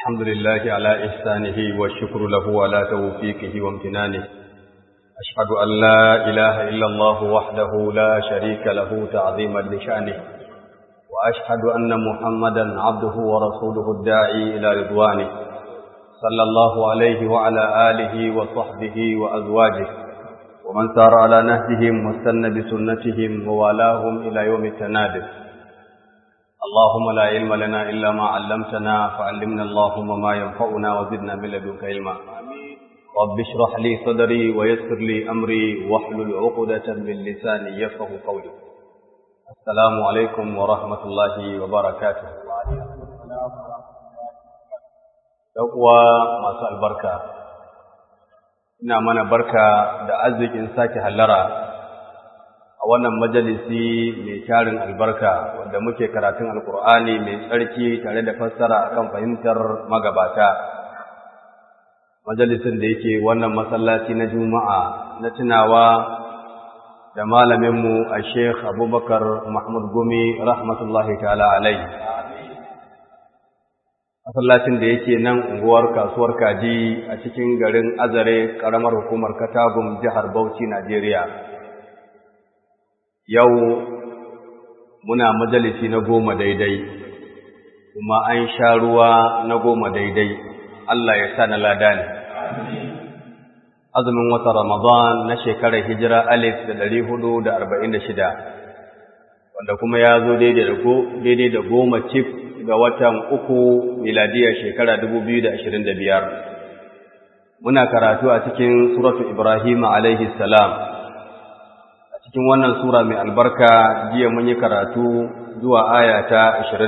الحمد لله على إحسانه والشكر له على توفيقه وامتنانه أشهد أن لا إله إلا الله وحده لا شريك له تعظيما لشأنه وأشهد أن محمدا عبده ورسوله الداعي إلى رضوانه صلى الله عليه وعلى آله وصحبه وأزواجه ومن سار على نهجهم واستنى بسنتهم ووالاهم إلى يوم التنادي اللهم لا علم لنا إلا ما علمتنا فعلمنا اللهم ما ينفعنا وزدنا من لدنك علما رب اشرح لي صدري ويسر لي أمري واحلل عقدة من لساني يفقه قولي السلام عليكم ورحمة الله وبركاته uwa masu albarka ina mana barka da arzikin sake hallara a wannan majalisi mai tarin albarka wanda muke karatun alkur'ani mai tsarki tare da fassara akan fahimtar magabata majalisin da yake wannan masallaci na juma'a na tunawa da malaminmu a sheikh abubakar mahmud gumi rahmatullahi ta'ala alai masallacin da yake nan unguwar kasuwar kaji a cikin garin azare ƙaramar hukumar katagum jihar bauchi najeriya yau muna majalisi na goma daidai kuma an sha ruwa na goma daidai Allah ya sa na lada ne azumin wata ramadan na shekarar hijira alif da ɗari hudu da arba'in da shida wanda kuma ya zo daidai da goma cif ga watan uku miladiyar shekara dubu biyu da ashirin da biyar muna karatu a cikin suratu ibrahim alaihi salam cikin wannan sura mai albarka jiya mun yi karatu zuwa aya ta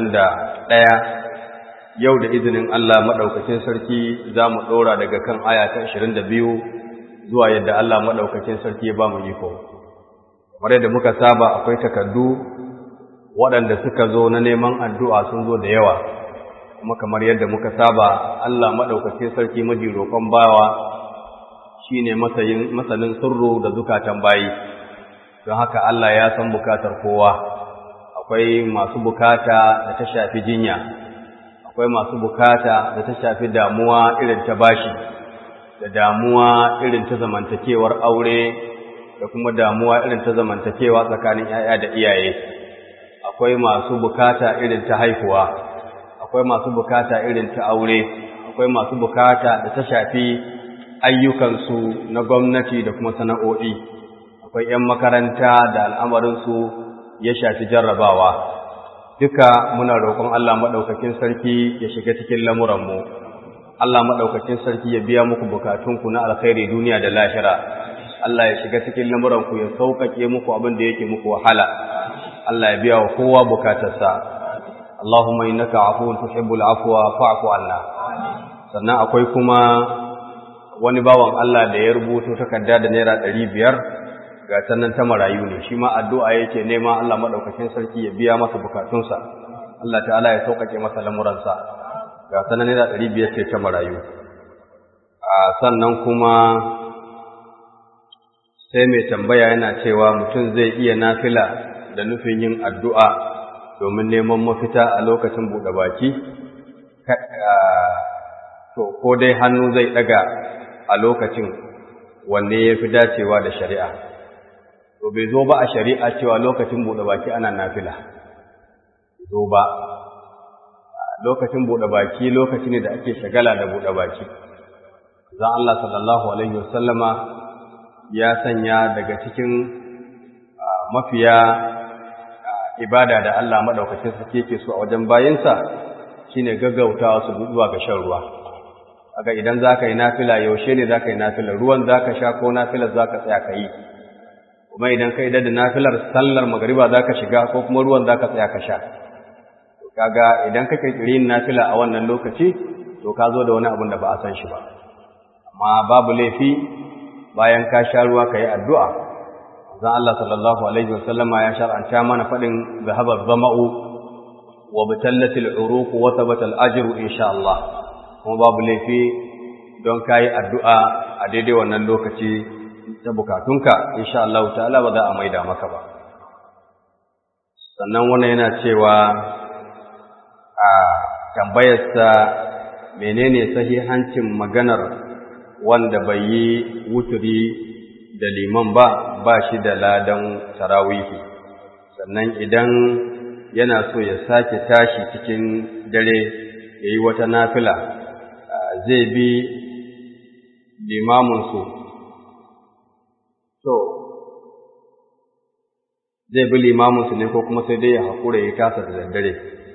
21 yau da izinin Allah madaukakin sarki za mu ɗora daga kan aya ta 22 zuwa yadda Allah madaukakin sarki ya ba mu iko kamar yadda muka saba akwai takardu waɗanda suka zo na neman addu'a sun zo da yawa kuma kamar yadda muka saba Allah madaukakin sarki maji roƙon bawa shine masanin sirru da zukatan bayi don haka Allah ya san bukatar kowa akwai masu bukata da ta shafi jinya akwai masu bukata da ta shafi damuwa irin ta bashi da damuwa irin ta zamantakewar aure da kuma damuwa irin ta zamantakewa tsakanin 'ya'ya da iyaye akwai masu bukata irin ta haihuwa akwai masu bukata irin ta aure akwai masu bukata da ta shafi ayyukansu na gwamnati da kuma sana'o'i akwai ‘yan makaranta da al'amarinsu ya shafi jarrabawa, duka muna roƙon Allah maɗaukakin sarki ya shiga cikin lamuranmu, Allah maɗaukakin sarki ya biya muku bukatunku na alkhairi duniya da lahira, Allah ya shiga cikin lamuranku ya sauƙaƙe muku abin da yake muku wahala, Allah ya biya wa kowa bukatarsa. Allahumma innaka afuwun tuhibbul afwa fa'fu anna. Sannan akwai kuma wani bawan Allah da ya rubuto takarda da naira ɗari biyar ga sannan ta marayu ne shi ma addu'a yake nema Allah madaukakin sarki ya biya masa bukatunsa Allah ta'ala ya sauƙaƙe masa lamuransa ga sannan naira ɗari biyar ce ta marayu a sannan kuma sai mai tambaya yana cewa mutum zai iya nafila da nufin yin addu'a domin neman mafita a lokacin buɗe baki to ko dai hannu zai ɗaga a lokacin wanne ya fi dacewa da shari'a to bai zo ba a shari'a cewa lokacin buɗe baki ana nafila zo ba lokacin buɗe baki lokaci ne da ake shagala da buɗe baki zan Allah sallallahu alaihi wasallama ya sanya daga cikin mafiya ibada da Allah madaukakin sarki yake so a wajen bayinsa shine gaggautawa su zuwa ga shan ruwa aga idan zaka yi nafila yaushe ne zaka yi nafila ruwan zaka sha ko nafilar zaka tsaya ka yi kuma idan ka idar da nafilar sallar magariba za ka shiga ko kuma ruwan za ka tsaya ka sha kaga idan ka kirkiri yin nafila a wannan lokaci to ka zo da wani abin da ba a san shi ba amma babu laifi bayan ka sha ruwa ka yi addu'a zan Allah sallallahu alaihi wasallama ya shar'anta mana faɗin zahabar zama'u wa bitallatil uruq wa thabata al-ajru insha Allah kuma babu laifi don kayi addu'a a daidai wannan lokaci ta bukatunka insha Allah ta'ala ba za a maida maka ba sannan wannan yana cewa a tambayarsa menene sahihancin maganar wanda bai yi wuturi da liman ba ba shi da ladan tarawihi sannan idan yana so ya sake tashi cikin dare ya yi wata nafila zai bi limaminsu to zai bi limaminsu ne ko kuma sai dai ya haƙura ya kasa da daddare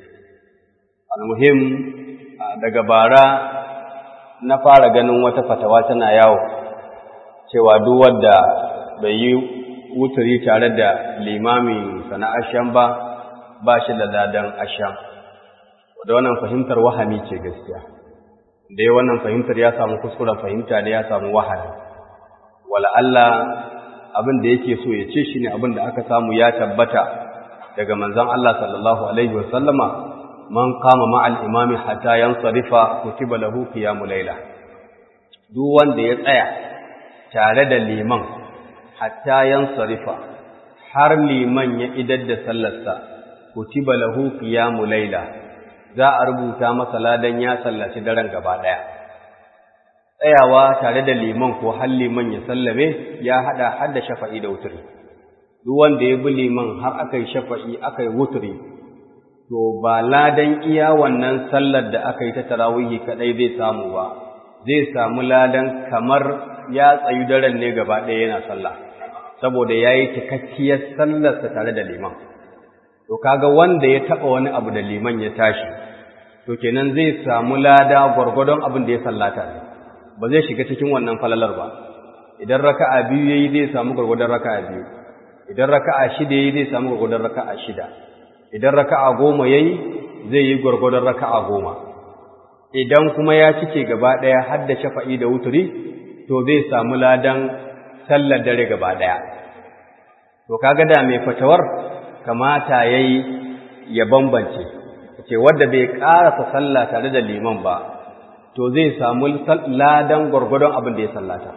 almuhim daga bara na fara ganin wata fatawa tana yawo cewa duk wanda bai yi wuturi tare da limamin sana asham ba ba shi da ladan asham da wannan fahimtar wahami ce gaskiya da ya wannan fahimtar ya samu kuskuren fahimta ne ya samu wahami wala Allah abin da yake so ya ce shine abin da aka samu ya tabbata daga manzon Allah sallallahu alaihi wasallama man kama ma'al imami hatta yansarifa kutiba lahu qiyamul layla duk wanda ya tsaya tare da liman hatta yansarifa har liman ya idar da sallarsa kutiba lahu qiyamul layla za a rubuta masa ladan ya sallaci daren gaba daya tsayawa tare da liman ko har liman ya sallame ya hada har da shafa'i da wutri duk wanda ya bi liman har aka yi shafa'i aka yi wutri to ba ladan iya wannan sallar da aka yi ta tarawihi kadai zai samu ba zai samu ladan kamar ya tsayu daren ne gaba ɗaya yana sallah saboda ya yi cikakkiyar sallarsa tare da liman to kaga wanda ya taɓa wani abu da liman ya tashi to kenan zai samu lada gwargwadon abin da ya sallata ne ba zai shiga cikin wannan falalar ba idan raka'a biyu yayi zai samu gwargwadon raka'a biyu idan raka'a shida yayi zai samu gwargwadon raka'a shida idan raka'a goma yayi zai yi gwargwadon raka'a goma idan kuma ya cike gaba ɗaya har da shafa'i da wuturi to zai samu ladan sallar dare gaba ɗaya to kaga da mai fatawar kamata yayi ya bambance ce wanda bai karasa sallah tare da liman ba to zai samu ladan gwargwadon abin da ya sallata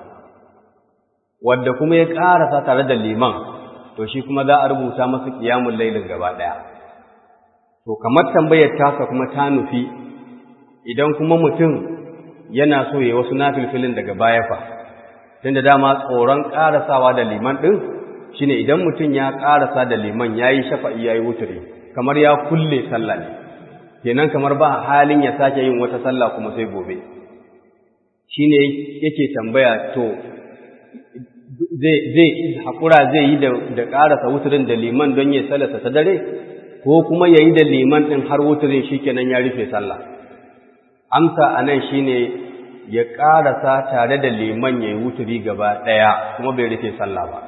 wanda kuma ya karasa tare da liman to shi kuma za a rubuta masa qiyamul lailin gaba ɗaya to kamar tambayar tasa kuma ta nufi idan kuma mutum yana so ya wasu nafilfilin daga baya fa tunda dama tsoron karasawa da liman din shine idan mutum ya karasa da liman yayi shafa'i yayi wuturi kamar ya kulle sallah ne kenan kamar ba halin ya sake yin wata sallah kuma sai gobe shine yake tambaya to zai zai hakura zai yi da da karasa wuturin da liman don ya sallata ta dare ko kuma yayi da liman din har wuturin shikenan ya rufe sallah amsa anan shine ya karasa tare da liman yayi wuturi gaba daya kuma bai rufe sallah ba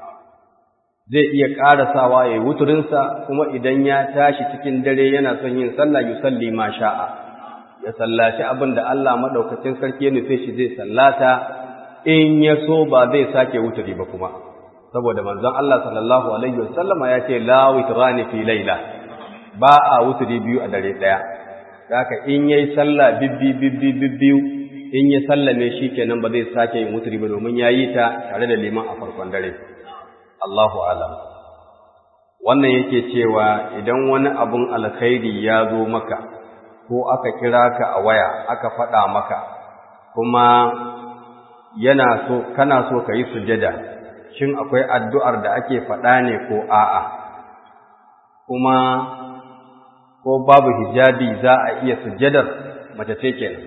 zai iya karasawa yayi wuturinsa kuma idan ya tashi cikin dare yana son yin sallah yusalli ma sha'a ya sallaci abin da Allah madaukakin sarki ya nufe shi zai sallata in ya so ba zai sake wuturi ba kuma saboda manzon Allah sallallahu alaihi wasallama ya ce la witrani fi laila ba a wuturi biyu a dare daya haka in yayi sallah bibbi bibbi bibbiu in ya sallame shi kenan ba zai sake yin wuturi ba domin yayi ta tare da liman a farkon dare Allahu alam wannan yake cewa idan wani abun alkhairi ya zo maka ko aka kira ka a waya aka faɗa maka kuma yana so kana so ka yi sujada shin akwai addu'ar da ake faɗa ne ko a'a kuma ko babu hijabi za a iya sujadar mace ce kenan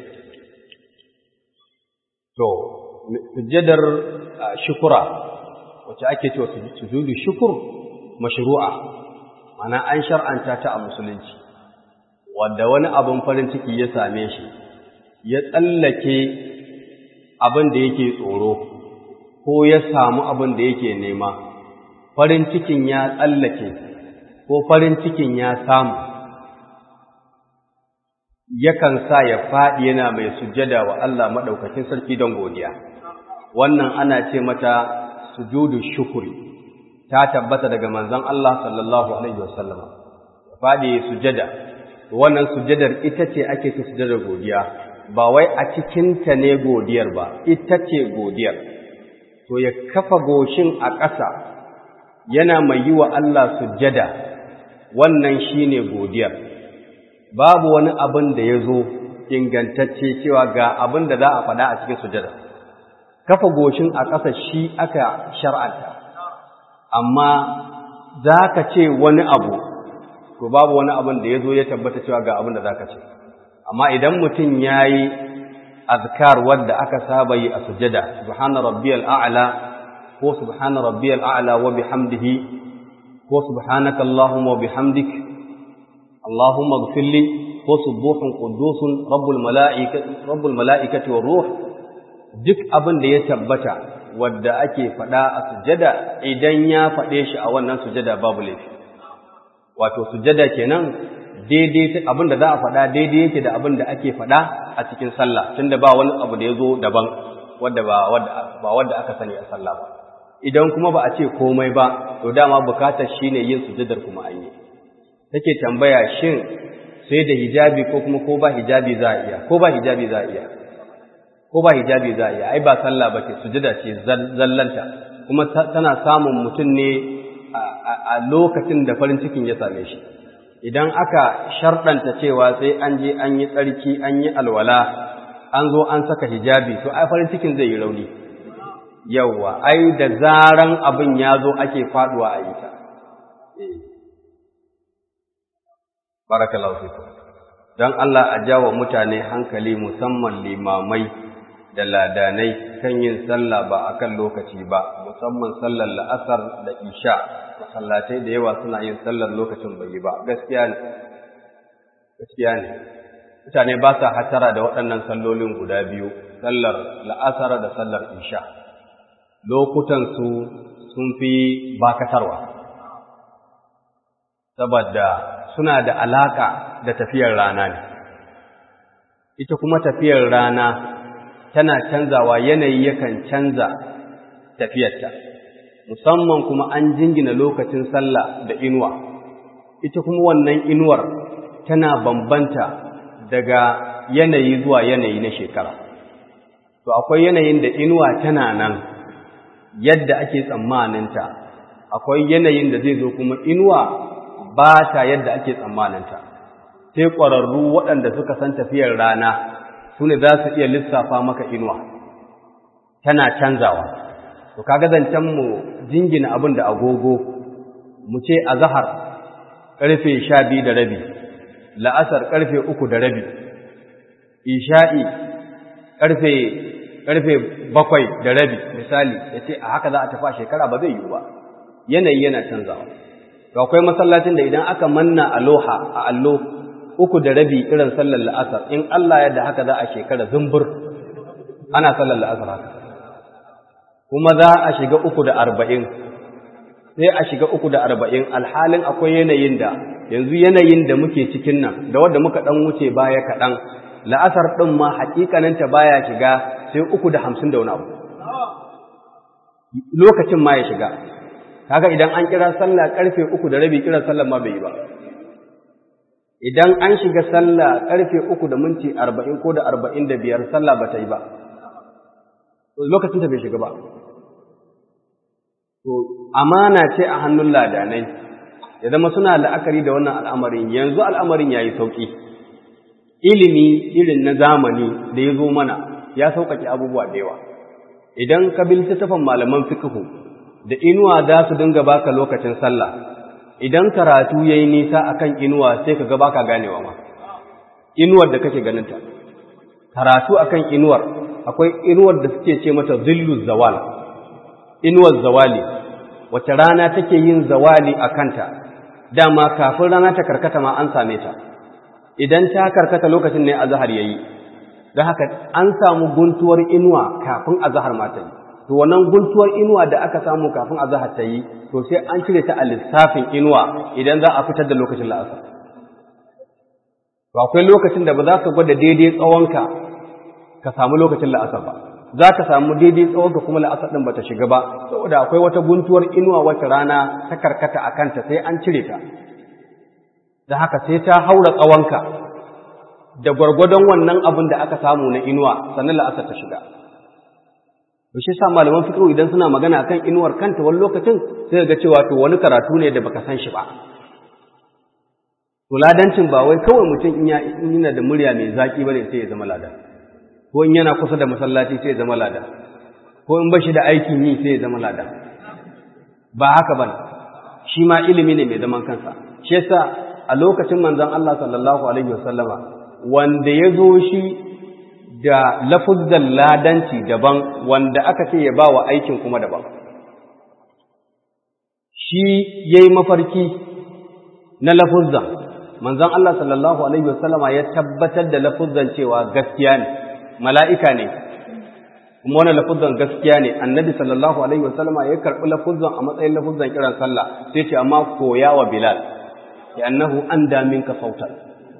to sujadar shukura wacce ake cewa sujudu shukur mashru'a mana an shar'anta ta a musulunci wanda wani abin farin ciki ya same shi ya tsallake abin da yake tsoro ko ya samu abin da yake nema farin cikin ya tsallake ko farin cikin ya samu yakan sa ya faɗi yana mai sujjada wa Allah maɗaukakin sarki don godiya wannan ana ce mata sujudu shukuri ta tabbata daga manzon Allah sallallahu alaihi wasallam faɗi sujjada wannan sujjadar ita ce ake ta sujjadar godiya ba wai a cikinta ne godiyar ba ita ce godiyar to ya kafa goshin a ƙasa yana mai yi wa Allah sujjada wannan shine godiyar babu wani abin da ya zo ingantacce cewa ga abin da za a faɗa a cikin sujada kafa goshin a ƙasa shi aka shar'anta amma za ka ce wani abu to babu wani abin da ya zo ya tabbata cewa ga abin da za ka ce amma idan mutum ya yi azkar wadda aka saba yi a sujada subhana rabbiyal a'la ko subhana rabbiyal a'la wa bihamdihi ko subhanaka allahumma wa bihamdik allahumma ighfirli ko subuhun qudusun rabbul mala'ikati rabbul mala'ikati war ruh duk abin da ya tabbata wadda ake faɗa a sujada idan ya faɗe shi a wannan sujada babu laifi wato sujada kenan daidai abin da za a faɗa daidai yake da abin da ake faɗa a cikin sallah tunda ba wani abu da ya zo daban wadda ba ba wadda aka sani a sallah ba idan kuma ba a ce komai ba to dama bukatar shine yin sujadar kuma an yi take tambaya shin sai da hijabi ko kuma ko ba hijabi za a iya ko ba hijabi za a iya ko ba hijabi za a iya ai ba sallah ba ce sujada ce zallanta kuma tana samun mutum ne a lokacin da farin cikin ya same shi idan aka sharɗanta cewa sai an je an yi tsarki an yi alwala an zo an saka hijabi to ai farin cikin zai yi rauni yawwa ai da zaran abin ya zo ake faduwa a yi ta barakallahu fikum don Allah a jawo mutane hankali musamman limamai da ladanai kan yin sallah ba a kan lokaci ba musamman sallar la'asar da isha masallatai da yawa suna yin sallar lokacin bai yi ba gaskiya ne gaskiya ne mutane ba sa hatara da waɗannan sallolin guda biyu sallar la'asar da sallar isha lokutansu sun fi bakatarwa saboda suna da alaka da tafiyar rana ne ita kuma tafiyar rana tana canzawa yanayi yakan canza tafiyarta musamman kuma an jingina lokacin sallah da inuwa ita kuma wannan inuwar tana bambanta daga yanayi zuwa yanayi na shekara to akwai yanayin da inuwa tana nan yadda ake tsammaninta akwai yanayin da zai zo kuma inuwa ba ta yadda ake tsammaninta sai ƙwararru waɗanda suka san tafiyar rana su ne za su iya lissafa maka inuwa tana canzawa to kaga zancen mu jingina abin da agogo mu ce a zahar ƙarfe sha biyu da rabi la'asar ƙarfe uku da rabi isha'i ƙarfe ƙarfe bakwai da rabi misali ya ce a haka za a tafi a shekara ba zai yiwu ba yanayi yana canzawa to akwai masallacin da idan aka manna aloha a allo uku da rabi irin sallar la'asar in Allah yadda haka za a shekara zumbur ana sallar la'asar haka kuma za a shiga uku da arba'in sai a shiga uku da arba'in alhalin akwai yanayin da yanzu yanayin da muke cikin nan da wadda muka ɗan wuce baya kaɗan la'asar ɗin ma haƙiƙaninta baya shiga sai uku da hamsin da wani abu lokacin ma ya shiga kaga idan an kira sallah karfe uku da rabi kiran sallah ma bai yi ba idan an shiga sallah karfe uku da minti arba'in ko da arba'in da biyar sallah ba ta yi ba lokacin ta bai shiga ba to amana ce a hannun ladanai ya zama suna la'akari da wannan al'amarin yanzu al'amarin ya yi sauƙi ilimi irin na zamani da ya zo mana ya sauƙaƙe abubuwa da yawa idan ka bi littattafan malaman fikihu da inuwa za su dinga baka lokacin sallah idan karatu yayi nisa akan inuwa sai ka ga baka ganewa ma inuwar da kake ganinta karatu akan inuwar akwai inuwar da suke ce mata zillu zawal inuwar zawali wace rana take yin zawali a kanta dama kafin rana ta karkata ma an same ta idan ta karkata lokacin ne azhar yayi don haka an samu guntuwar inuwa kafin azhar ma ta yi to wannan guntuwar inuwa da aka samu kafin azhar ta yi to sai an cire ta a lissafin inuwa idan za a fitar da lokacin la'asar to akwai lokacin da ba za ka gwada daidai tsawonka ka samu lokacin la'asar ba za ka samu daidai tsawonka kuma la'asar ɗin ba ta shiga ba saboda akwai wata guntuwar inuwa wacce rana ta karkata a kanta sai an cire ta da haka sai ta haura tsawonka da gwargwadon wannan abin da aka samu na inuwa sannan la'asar ta shiga to shi sa malaman fiqh idan suna magana kan inuwar kanta wani lokacin sai ga cewa to wani karatu ne da baka san shi ba to ladancin ba wai kawai mutum in yana da murya mai zaki bane sai ya zama ladan ko in yana kusa da masallaci sai ya zama ladan ko in bashi da aikin yi sai ya zama ladan ba haka bane shi ma ilimi ne mai zaman kansa shi yasa a lokacin manzon Allah sallallahu alaihi wasallama wanda ya zo shi da lafuzzan ladanci daban wanda aka ce ya ba wa aikin kuma daban shi ya yi mafarki na lafuzzan manzon Allah sallallahu alaihi wasallama ya tabbatar da lafuzzan cewa gaskiya ne mala'ika ne kuma wannan lafuzzan gaskiya ne annabi sallallahu alaihi wasallama ya karɓi lafuzzan a matsayin lafuzzan kiran sallah sai ce amma koya wa bilal ya annahu an damin ka sautar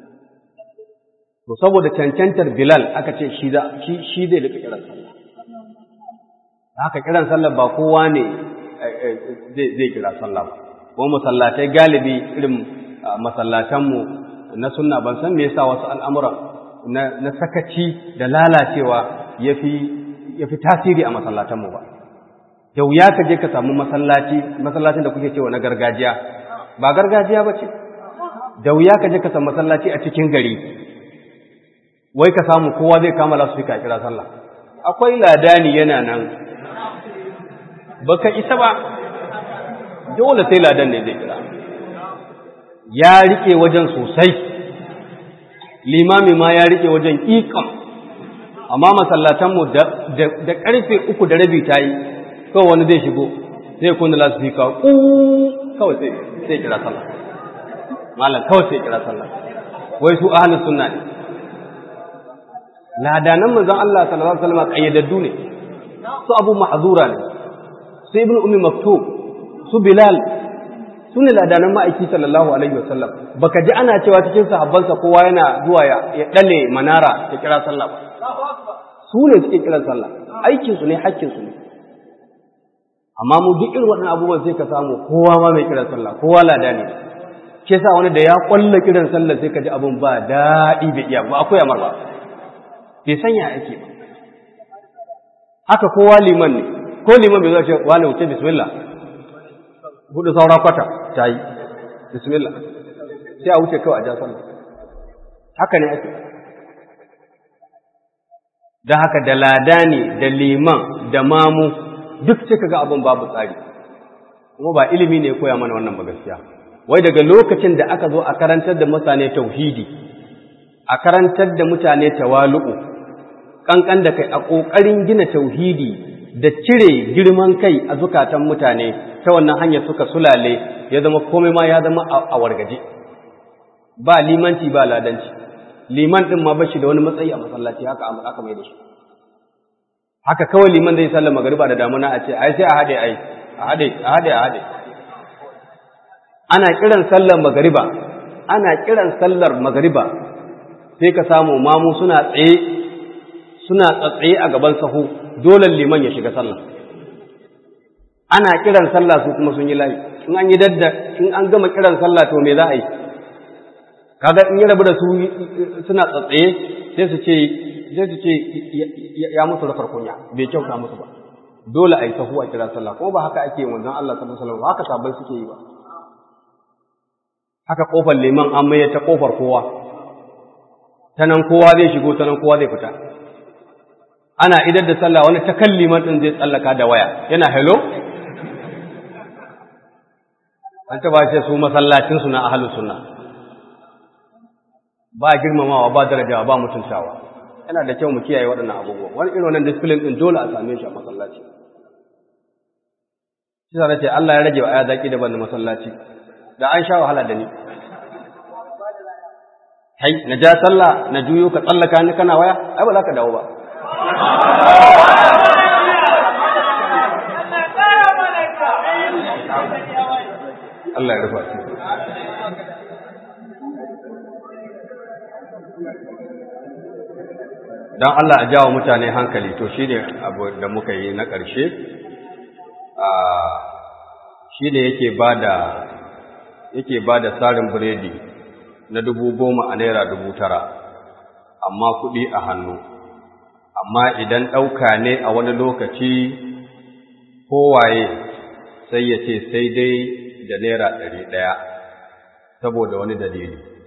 to saboda cancantar bilal aka ce shi shi zai rika kiran sallah haka kiran sallah ba kowa ne zai kira sallah ba ko masallatai galibi irin masallatanmu na sunna ban san me yasa wasu al'amuran na sakaci da lalacewa yafi yafi tasiri a masallatanmu ba da wuya ka je ka samu masallaci masallacin da kuke cewa na gargajiya ba gargajiya ba ce da wuya ka je ka samu masallaci a cikin gari wai ka samu kowa zai kama lasu fika kira sallah akwai ladani yana nan baka isa ba dole sai ladan ne zai kira ya rike wajen sosai limami ma ya rike wajen ikon amma masallatanmu da karfe uku da rabi ta yi kawai wani zai shigo zai kunna lasifika ku kawai sai kira sallah malam kawai sai kira sallah wai su ahlus sunna ne ladanan manzon Allah sallallahu alaihi wasallam kayyadaddu ne su Abu Mahzura ne su Ibn Ummi Maktub su Bilal su ne ladanan ma'aiki sallallahu alaihi wasallam baka ji ana cewa cikin sahabbansa kowa yana zuwa ya dale manara ya kira sallah ba su ne suke kiran sallah aikin su ne hakkin su ne amma mu duk irin waɗannan abubuwan sai ka samu kowa ma mai kiran sallah kowa lada ne ke sa wani da ya kwalla kiran sallah sai ka ji abun ba daɗi bai iya ba akwai amar ba bai sanya ake ba haka kowa liman ne ko liman bai zo ce wani wuce bismillah hudu saura kwata ta yi bismillah sai a wuce kawai a ja sallah haka ne ake da haka da ladani da liman da mamu duk sai kaga abin babu tsari kuma ba ilimi ne koya mana wannan ba gaskiya wai daga lokacin da aka zo a karantar da mutane tauhidi a karantar da mutane tawalu'u kankan da kai a ƙoƙarin gina tauhidi da cire girman kai a zukatan mutane ta wannan hanyar suka sulale ya zama komai ma ya zama a wargaje ba limanci ba ladanci liman ɗin ma bashi da wani matsayi a masallaci haka aka mai da shi haka kawai liman zai sallar magariba da damuna a ce ai sai a haɗe ai a haɗe a haɗe a haɗe ana kiran sallar magariba ana kiran sallar magariba sai ka samu mamu suna tsaye suna tsatsaye a gaban sahu dole liman ya shiga sallah ana kiran sallah su kuma sun yi layi in an yi dadda in an gama kiran sallah to me za a yi kaga in ya rabu da su suna tsatsaye sai su ce sai su ce ya musu rafar kunya bai kyauta musu ba dole a yi sahu a kira sallah kuma ba haka ake yin wanzan Allah sallallahu alaihi wasallam haka sabai suke yi ba haka kofar liman an maye ta kofar kowa ta nan kowa zai shigo ta nan kowa zai fita ana idar da sallah wani ta kan liman din zai tsallaka da waya yana hello an taba ce su masallacin su na ahlus sunna ba girmamawa ba darajawa ba mutuntawa yana da kyau mu kiyaye waɗannan abubuwa wani irin wannan discipline din dole a same shi a masallaci shi sa ce Allah ya rage wa aya zaki daban da masallaci da an sha wahala da ni hai na ja sallah na juyo ka tsallaka ni kana waya ai ba za ka dawo ba Allah ya rufa shi don Allah a jawo mutane hankali to shi ne abu da muka yi na ƙarshe shi ne yake ba da yake ba da tsarin biredi na dubu goma a naira dubu tara amma kuɗi a hannu amma idan ɗauka ne a wani lokaci kowaye sai ya ce sai dai da naira ɗari ɗaya saboda wani dalili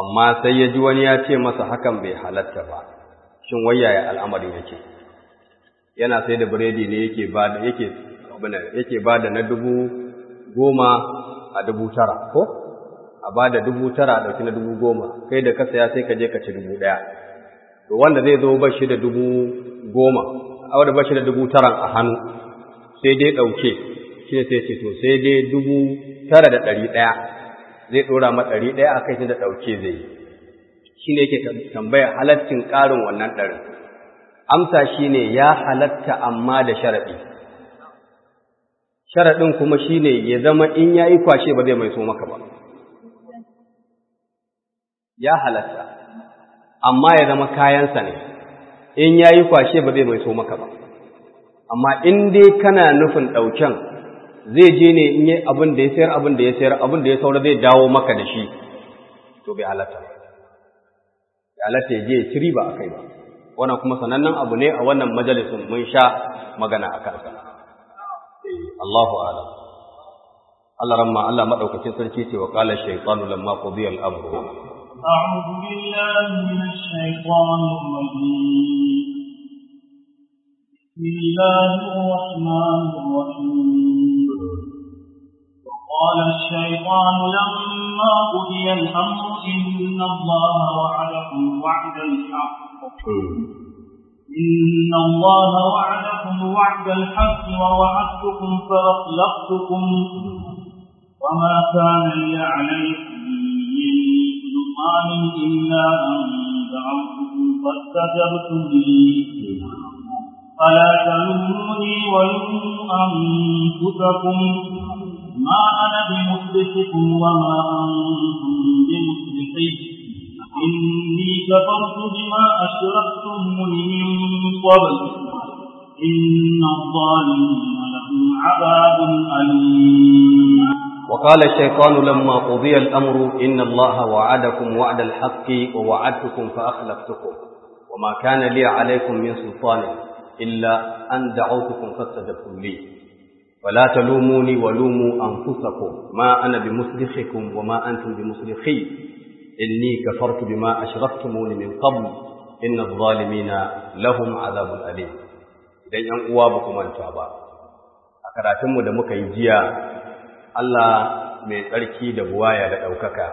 amma sai ya ji wani ya ce masa hakan bai halatta ba shin wayaya al'amarin yake yana sai da biredi ne yake ba da yake yake ba da na dubu goma a dubu tara ko a ba da dubu tara a ɗauki na dubu goma kai da ka saya sai ka je ka ci dubu ɗaya to wanda zai zo ba shi da dubu goma a wanda ba shi da dubu taran a hannu sai dai ɗauke shi ne sai ce to sai dai dubu tara da ɗari ɗaya zai ɗora ma ɗari ɗaya a kai shi da ɗauke zai yi shi ne yake tambaya halaccin ƙarin wannan ɗarin amsa shi ne ya halatta amma da sharaɗi sharaɗin kuma shi ne ya zama in ya yi kwashe ba zai mai so maka ba ya halatta amma ya zama kayansa ne in ya yi kwashe ba zai mai so maka ba amma in dai kana nufin ɗauken zai je ne in yi abin da ya sayar abin da ya sayar abin da ya saura zai dawo maka da shi to bai halatta ya halatta ya je ya ciri ba a kai ba wannan kuma sanannen abu ne a wannan majalisun mun sha magana a kansa Allahu a'lam Allah ramma Allah madaukakin sarki ce wa qala shaytanu lamma qudiya al-amru أعوذ بالله من الشيطان الرجيم بسم الله الرحمن الرحيم وقال الشيطان لما قضي الأمر إن الله وعدكم وعد الحق إن الله وعدكم وعد الحق ووعدتكم فأخلفتكم وما كان لي عليكم سلطان إلا أن دعوتكم فاستجبتم لي فلا تلوموني ولوموا أنفسكم ما أنا بمصلحكم وما أنتم بمصلحي إني كفرت بما أشركتموني من قبل إن الظالمين لهم عذاب أليم وقال الشيطان لما قضي الأمر إن الله وعدكم وعد الحق ووعدتكم فأخلفتكم وما كان لي عليكم من سلطان إلا أن دعوتكم فاستجبتم لي فلا تلوموني ولوموا أنفسكم ما أنا بمصلحكم وما أنتم بمصلحي إني كفرت بما أشرفتموني من قبل إن الظالمين لهم عذاب أليم idan ‘yan uwa ba ku manta ba, a karatunmu da muka yi jiya Allah mai tsarki da buwaya da ɗaukaka,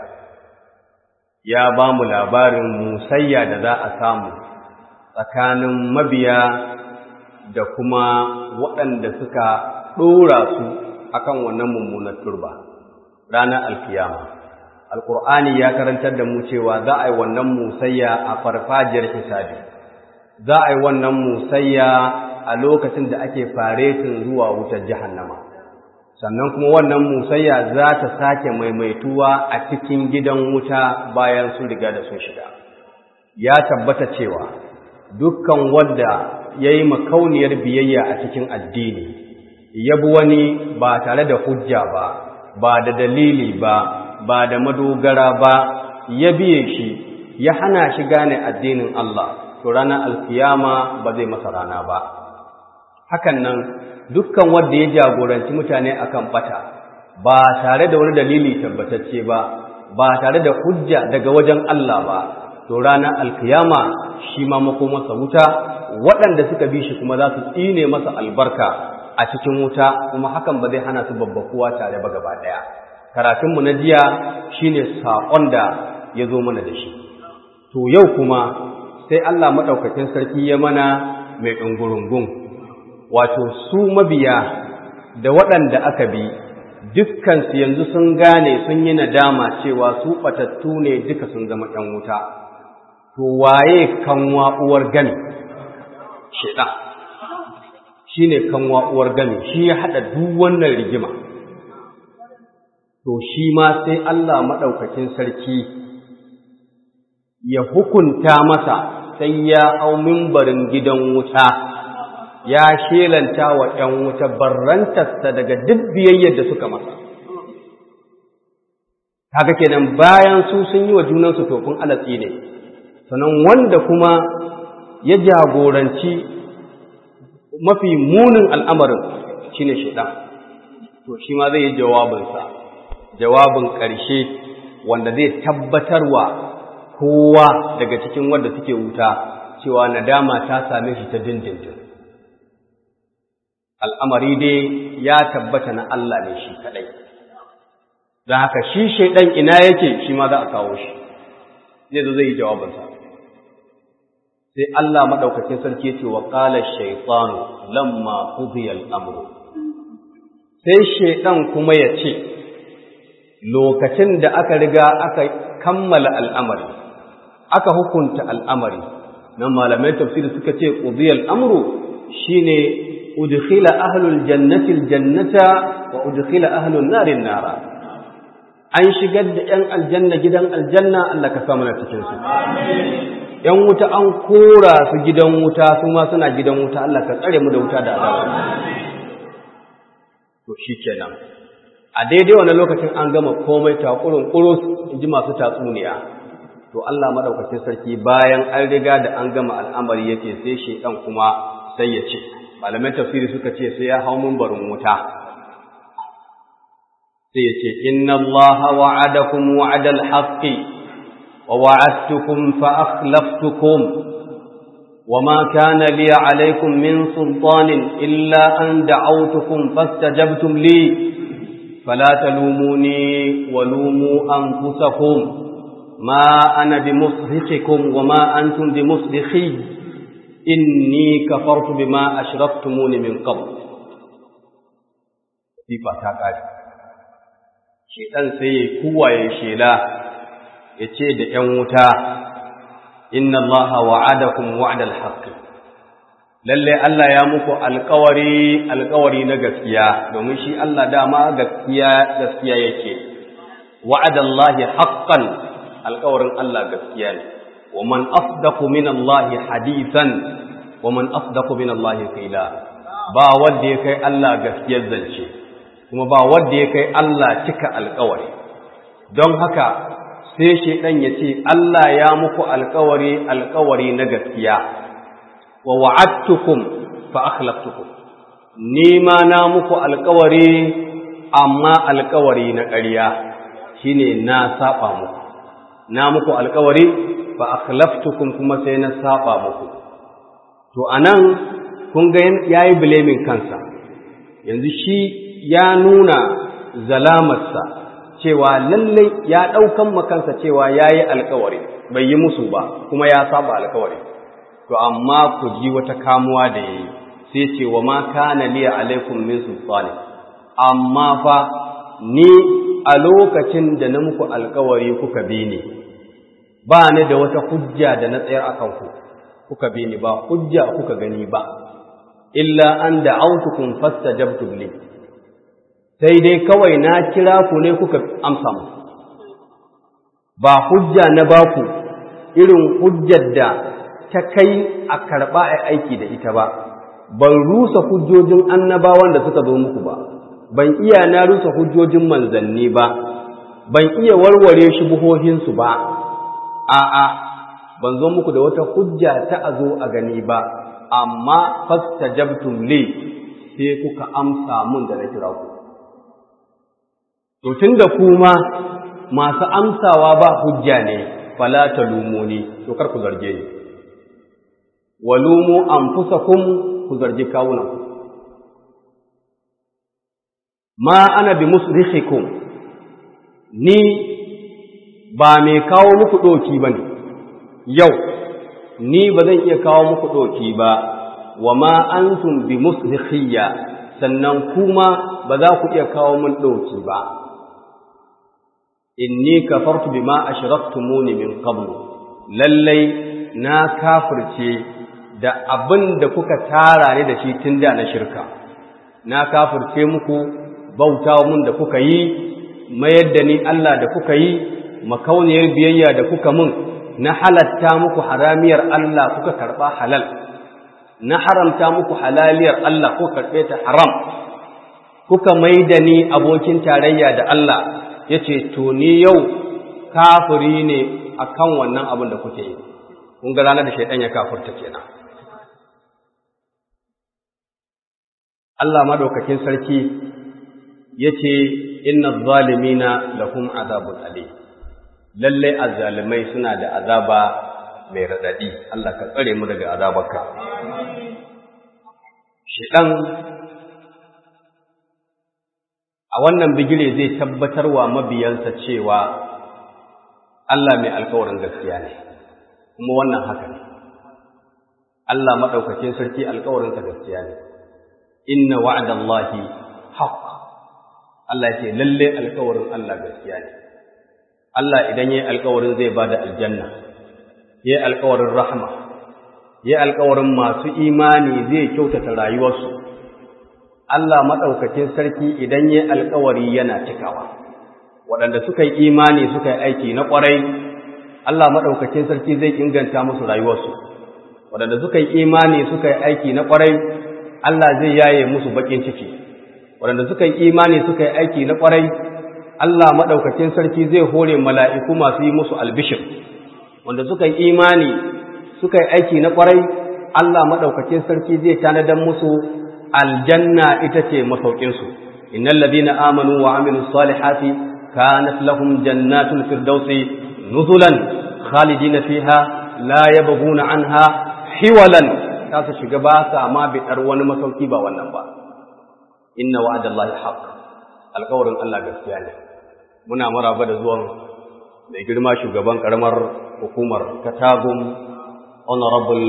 ya ba mu labarin musayya da za a samu tsakanin mabiya da kuma waɗanda suka ɗora su akan wannan mummunar turba, ranar alkiyama. Alƙur'ani ya karantar da mu cewa za a yi wannan musayya a farfajiyar hisabi, za a yi wannan musayya a lokacin da ake faretin zuwa wutar jahannama. sannan kuma wannan musayya za ta sake maimaituwa a cikin gidan wuta bayan sun riga da sun shiga ya tabbata cewa dukkan wanda ya yi makauniyar biyayya a cikin addini ya bi wani ba tare da hujja ba ba da dalili ba ba da madogara ba ya biye shi ya hana shi gane addinin Allah to ranar alkiyama ba zai masa rana ba hakan nan dukkan wanda ya jagoranci mutane akan bata ba tare da wani dalili tabbatacce ba ba tare da hujja daga wajen Allah ba to ranar alkiyama shi ma makomarsa wuta waɗanda suka bi shi kuma za su tsine masa albarka a cikin wuta kuma hakan ba zai hana su babbakuwa tare ba gaba ɗaya karatunmu na jiya shine saƙon da ya zo mana da shi to yau kuma sai Allah maɗaukakin sarki ya mana mai ɗungurungun wato su mabiya da waɗanda aka bi dukkansu yanzu sun gane sun yi nadama cewa su ɓatattu ne duka sun zama ɗan wuta to waye kanwa uwar gami shaiɗan shi ne kanwa uwar gami shi ya haɗa duk wannan rigima to shi ma sai Allah maɗaukakin sarki ya hukunta masa sai ya hau mimbarin gidan wuta ya shelanta wa ‘yan wuta barrantarsa daga duk biyayyar da suka masa. Haka kenan bayan su sun yi wa junansu tofin alatsi ne, sannan wanda kuma ya jagoranci mafi munin al'amarin shi ne shaiɗan, to shi ma zai yi jawabinsa, jawabin ƙarshe wanda zai tabbatarwa kowa daga cikin wanda suke wuta cewa nadama ta same shi ta dindindin al'amari dai ya tabbata na Allah ne shi kadai don haka shi shaidan ina yake shi ma za a kawo shi zai zo zai yi jawabinsa sai Allah maɗaukacin sarki ce wa ƙalar shaitanu lamma ƙudiyar amuru sai shaidan kuma ya ce lokacin da aka riga aka kammala al'amari aka hukunta al'amari nan malamai tafsiri suka ce ƙudiyar amuru shi ne udkhila ahlul jannati aljannata wa udkhila ahlun narin nara an shigar da ‘yan aljanna gidan aljanna Allah ka samu na cikinsu. ‘yan wuta an kora su gidan wuta su ma suna gidan wuta Allah ka tsare mu da wuta da azaba. To shi kenan. A daidai wani lokacin an gama komai takurin kurus in ji masu tatsuniya. To Allah maɗaukacin sarki bayan an riga da an gama al'amari yake sai shi ɗan kuma sai ya ce. Malamai tafsiri suka ce sai ya hau barin wuta. sai ya ce inna allaha wa'adakum wa'adal haqqi wa wa'adtukum fa akhlaftukum وما كان لي عليكم من سلطان إلا أن دعوتكم فاستجبتم لي فلا تلوموني ولوموا أنفسكم ما أنا بمصدقكم وما أنتم بمصدقي إني كفرت بما أشرفتموني من قبل في فتاة shedan sai ya kuwaye shela ya ce da ‘yan wuta, Inna Allah wa'adakum wa'adal haqqi lalle Allah ya muku alkawari alkawari na gaskiya domin shi Allah dama gaskiya gaskiya yake wa'adallahi haqqan alkawarin Allah gaskiya ne wa man asdaqu min Allah hadithan wa man asdaqu min Allah qila ba wanda ya kai Allah gaskiyar zance kuma ba wanda ya kai Allah cika alkawari don haka sai shaidan ya ce Allah ya muku alkawari alkawari na gaskiya wa wa'adtukum fa akhlaftukum ni ma na muku alkawari amma alkawari na ƙarya shine na saba muku na muku alkawari fa akhlaftukum kuma sai na saba muku to anan kun ga yayi blaming kansa yanzu shi ya nuna zalamarsa cewa lallai ya ɗaukan makansa cewa ya yi alkawari bai yi musu ba kuma ya saba alkawari to amma ku ji wata kamuwa da ya yi sai ce wa ma kana liya alaikum min sultani amma fa ni a lokacin da na muku alkawari kuka bi ni ba ni da wata hujja da na tsayar akan ku kuka bi ni ba hujja kuka gani ba illa an da'awtukum fastajabtum li sai dai kawai na kira ku ne kuka amsa mu ba hujja na baku irin hujjar da ta kai a karɓa a aiki da ita ba ban rusa hujjojin annabawan da suka zo muku ba ban iya na rusa hujjojin manzanni ba ban iya warware shubuhohinsu ba a'a ban zo muku da wata hujja ta a zo a gani ba amma fastajabtum li sai kuka amsa mun da na kira ku To tun da kuma masu amsawa ba hujja ne, fala ta lumuni, to kar ku zarge ni. Walumu an fusa kun ku zargi kawunanku. Ma ana bi musrihikum ni ba mai kawo muku ɗoki ba ne, yau, ni ba zan iya kawo muku ɗoki ba, wa ma antum bi musrihiyya sannan kuma ba za ku iya kawo mun ɗoki ba. inni kafartu bima ashraktumuni min qablu lallai na kafirce da abin da kuka tara ne da shi tun da na shirka na kafirce muku bauta mun da kuka yi mayar da ni Allah da kuka yi makauniyar biyayya da kuka mun na halatta muku haramiyar Allah kuka karba halal na haramta muku halaliyar Allah kuka karbe ta haram kuka mai da ni abokin tarayya da Allah ya ce to ni yau kafiri ne a kan wannan abin da kuke yi kun ga ranar da shaidan ya kafurta kenan Allah madaukakin sarki ya ce inna zalimina lahum azabun ali lalle azzalimai suna da azaba mai radadi Allah ka tsare mu daga azabarka shedan a wannan bigire zai tabbatarwa mabiyansa cewa Allah mai alkawarin gaskiya ne kuma wannan haka ne Allah madaukakin sarki alkawarinsa gaskiya ne inna wa'dallahi haqq Allah ce lalle alkawarin Allah gaskiya ne Allah idan yayi alkawarin zai bada aljanna yayi alkawarin rahma yayi alkawarin masu imani zai kyautata rayuwarsu Allah madaukakin sarki idan yayi alkawari yana cikawa waɗanda suka yi imani suka yi aiki na ƙwarai Allah madaukakin sarki zai inganta musu rayuwarsu waɗanda suka yi imani suka yi aiki na ƙwarai Allah zai yaye musu baƙin ciki waɗanda suka yi imani suka yi aiki na ƙwarai Allah maɗaukakin sarki zai hore mala'iku masu yi musu albishir wanda suka yi imani suka yi aiki na ƙwarai Allah maɗaukakin sarki zai tanadar musu aljanna ita ce masaukinsu innal ladina amanu wa amilus salihati kanat lahum jannatul firdausi nuzulan khalidina fiha la yabghuna anha hiwalan za su shiga ba sa ma biɗar wani masauki ba wannan ba inna wa'adallahi haqq alƙawarin Allah gaskiya ne muna maraba da zuwan mai girma shugaban karamar hukumar Katagum honorable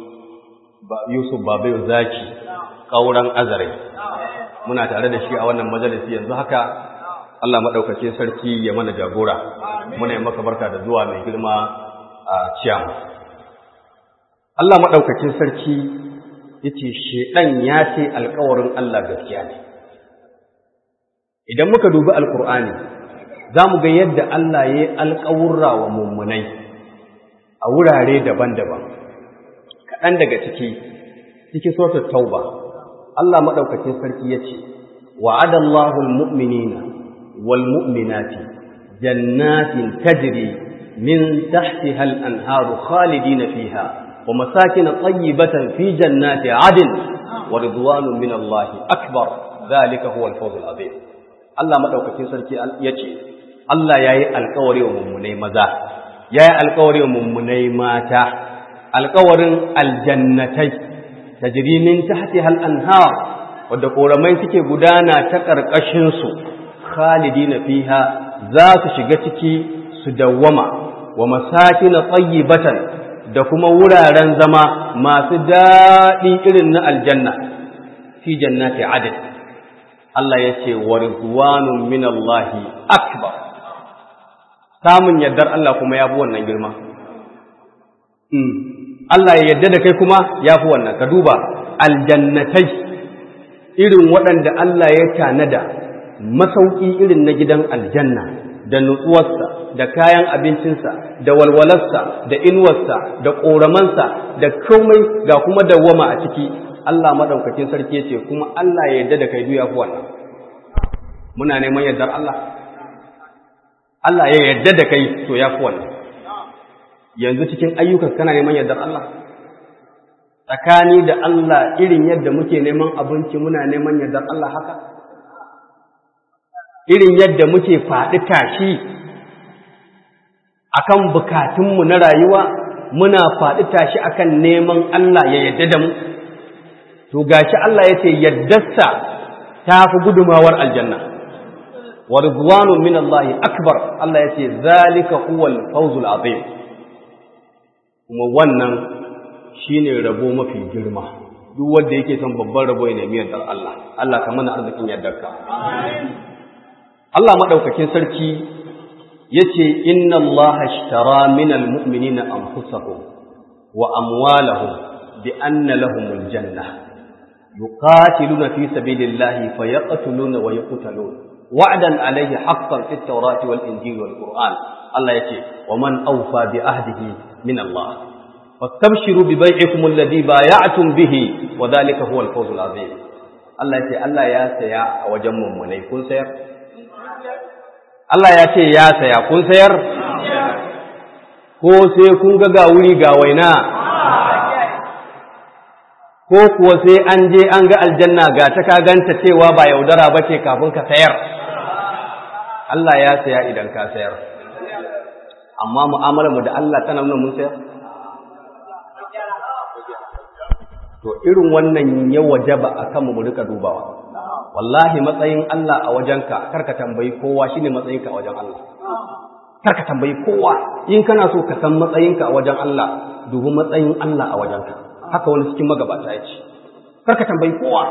Yusuf Babayo Zaki kauran azare muna tare da shi a wannan majalisi yanzu haka Allah madaukakin sarki ya mana jagora muna yi maka barka da zuwa mai girma a ciyama Allah maɗaukakin sarki ya ce, Shaiɗan ya ce alkawarin Allah gaskiya ne. Idan muka dubi Alƙur'ani, za mu ga yadda Allah ya yi alƙawurra wa mummunai a wurare daban-daban. Kaɗan daga ciki, ciki sautar tauba, Allah maɗaukakin sarki ya ce, Wa'adallahu al-mu'minina wal mu'minati jannatin tajri min tahtiha al-anharu khalidina fiha ومساكن طيبة في جنات عدن ورضوان من الله أكبر ذلك هو الفوز العظيم الله مدوكاكين سركي يجي الله ياي القوري وممني مزا ياي القوري وممني ماتا القوري الجنتي تجري من تحتها الأنهار wadda ƙoramai suke gudana ta ƙarƙashinsu khalidina fiha za su shiga ciki su dawwama wa masakin tayyibatan da kuma wuraren zama masu daɗi irin na aljanna fi jannati adad Allah ya ce wa rizwanun min Allahi akbar samun yardar Allah kuma ya fi wannan girma Allah ya yarda da kai kuma ya fi wannan ka duba aljannatai irin waɗanda Allah ya tanada masauki irin na gidan aljanna da nutsuwarsa da kayan abincinsa da walwalarsa da inuwarsa da ƙoramansa da komai ga kuma dawwama a ciki Allah maɗaukakin sarki ya ce kuma Allah ya yarda da kai duya fi wannan muna neman yardar Allah Allah ya yarda da kai to ya fi wannan yanzu cikin ayyukan kana neman yardar Allah tsakani da Allah irin yadda muke neman abinci muna neman yardar Allah haka irin yadda muke faɗi tashi akan bukatunmu na rayuwa muna faɗi tashi akan neman Allah ya yadda da mu to gashi Allah ya ce yaddarsa ta fi gudumawar aljanna wa ridwanun min Allah akbar Allah ya ce zalika huwal fawzul azim kuma wannan shine rabo mafi girma duk wanda yake son babban rabo ya nemi yardar Allah Allah ka mana arzikin yardarka Allah madaukakin sarki yace inna Allah ashtara minal mu'minina anfusahum wa amwalahum bi anna lahumul janna yuqatiluna fi sabilillahi fayaqtuluna wa yuqtalun wa'dan alayhi haqqan fit tawrati wal injili wal qur'an Allah yace wa man awfa bi ahdihi min Allah fastabshiru bi bai'ikum alladhi bay'atum bihi wa dhalika huwa al-fawzul azim Allah yace Allah ya saya a wajen mummunai kun sayar Allah ya ce ya saya kun sayar ko sai kun ga ga wuri ga waina ko kuwa sai an je an ga aljanna ga ta ka ganta cewa ba yaudara ba ce kafin ka sayar Allah ya saya idan ka sayar amma mu'amalar mu da Allah tana nuna mun sayar to irin wannan ya wajaba akan mu rika dubawa wallahi matsayin Allah a wajenka karka tambayi kowa shine matsayinka a wajen Allah karka tambayi kowa in kana so ka san matsayinka a wajen Allah dubi matsayin Allah a wajenka haka wani cikin magabata ya ce karka tambayi kowa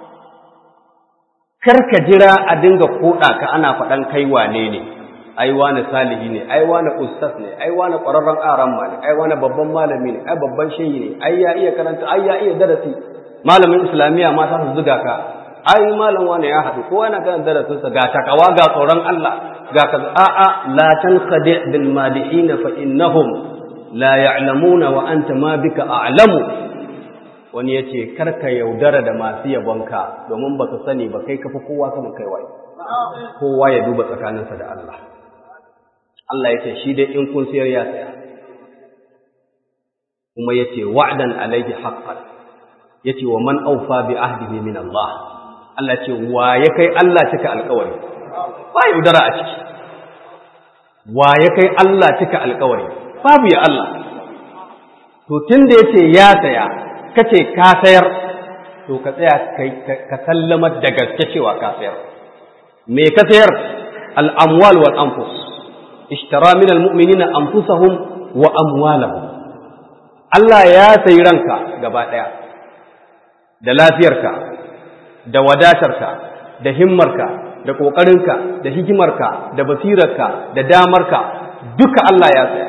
karka jira a dinga koda ka ana faɗan kai wane ne ai wani salihi ne ai wani ustaz ne ai wani ƙwararren aramma ne ai wani babban malami ne ai babban shehi ne ai ya iya karanta ai ya iya darasi malamin islamiyya ma ta su zuga ka ai malam wani ya haɗu ko yana kan darasinsa ga takawa ga tsoron Allah ga kaza a'a la tanqadi bil madihin fa innahum la ya'lamuna wa anta ma bika a'lamu wani yace karka yaudara da masu yabonka domin baka sani ba kai kafa kowa sanin kai waye kowa ya duba tsakaninsa da Allah Allah yace shi dai in kun sayar ya saya kuma yace wa'dan alayhi haqqan yace wa man awfa bi ahdihi min Allah Allah ce wa ya kai Allah cika alkawari ba yaudara a ciki wa ya kai Allah cika alkawari babu ya Allah to tun da yace ya saya kace ka sayar to ka tsaya ka sallama da gaske cewa ka sayar me ka sayar al-amwal wal anfus ishtara min al-mu'minina anfusahum wa amwalahum Allah ya sayi ranka gaba daya da lafiyarka da wadatarka da himmarka da ƙoƙarinka da hikimarka da basirarka da damarka duka Allah ya saya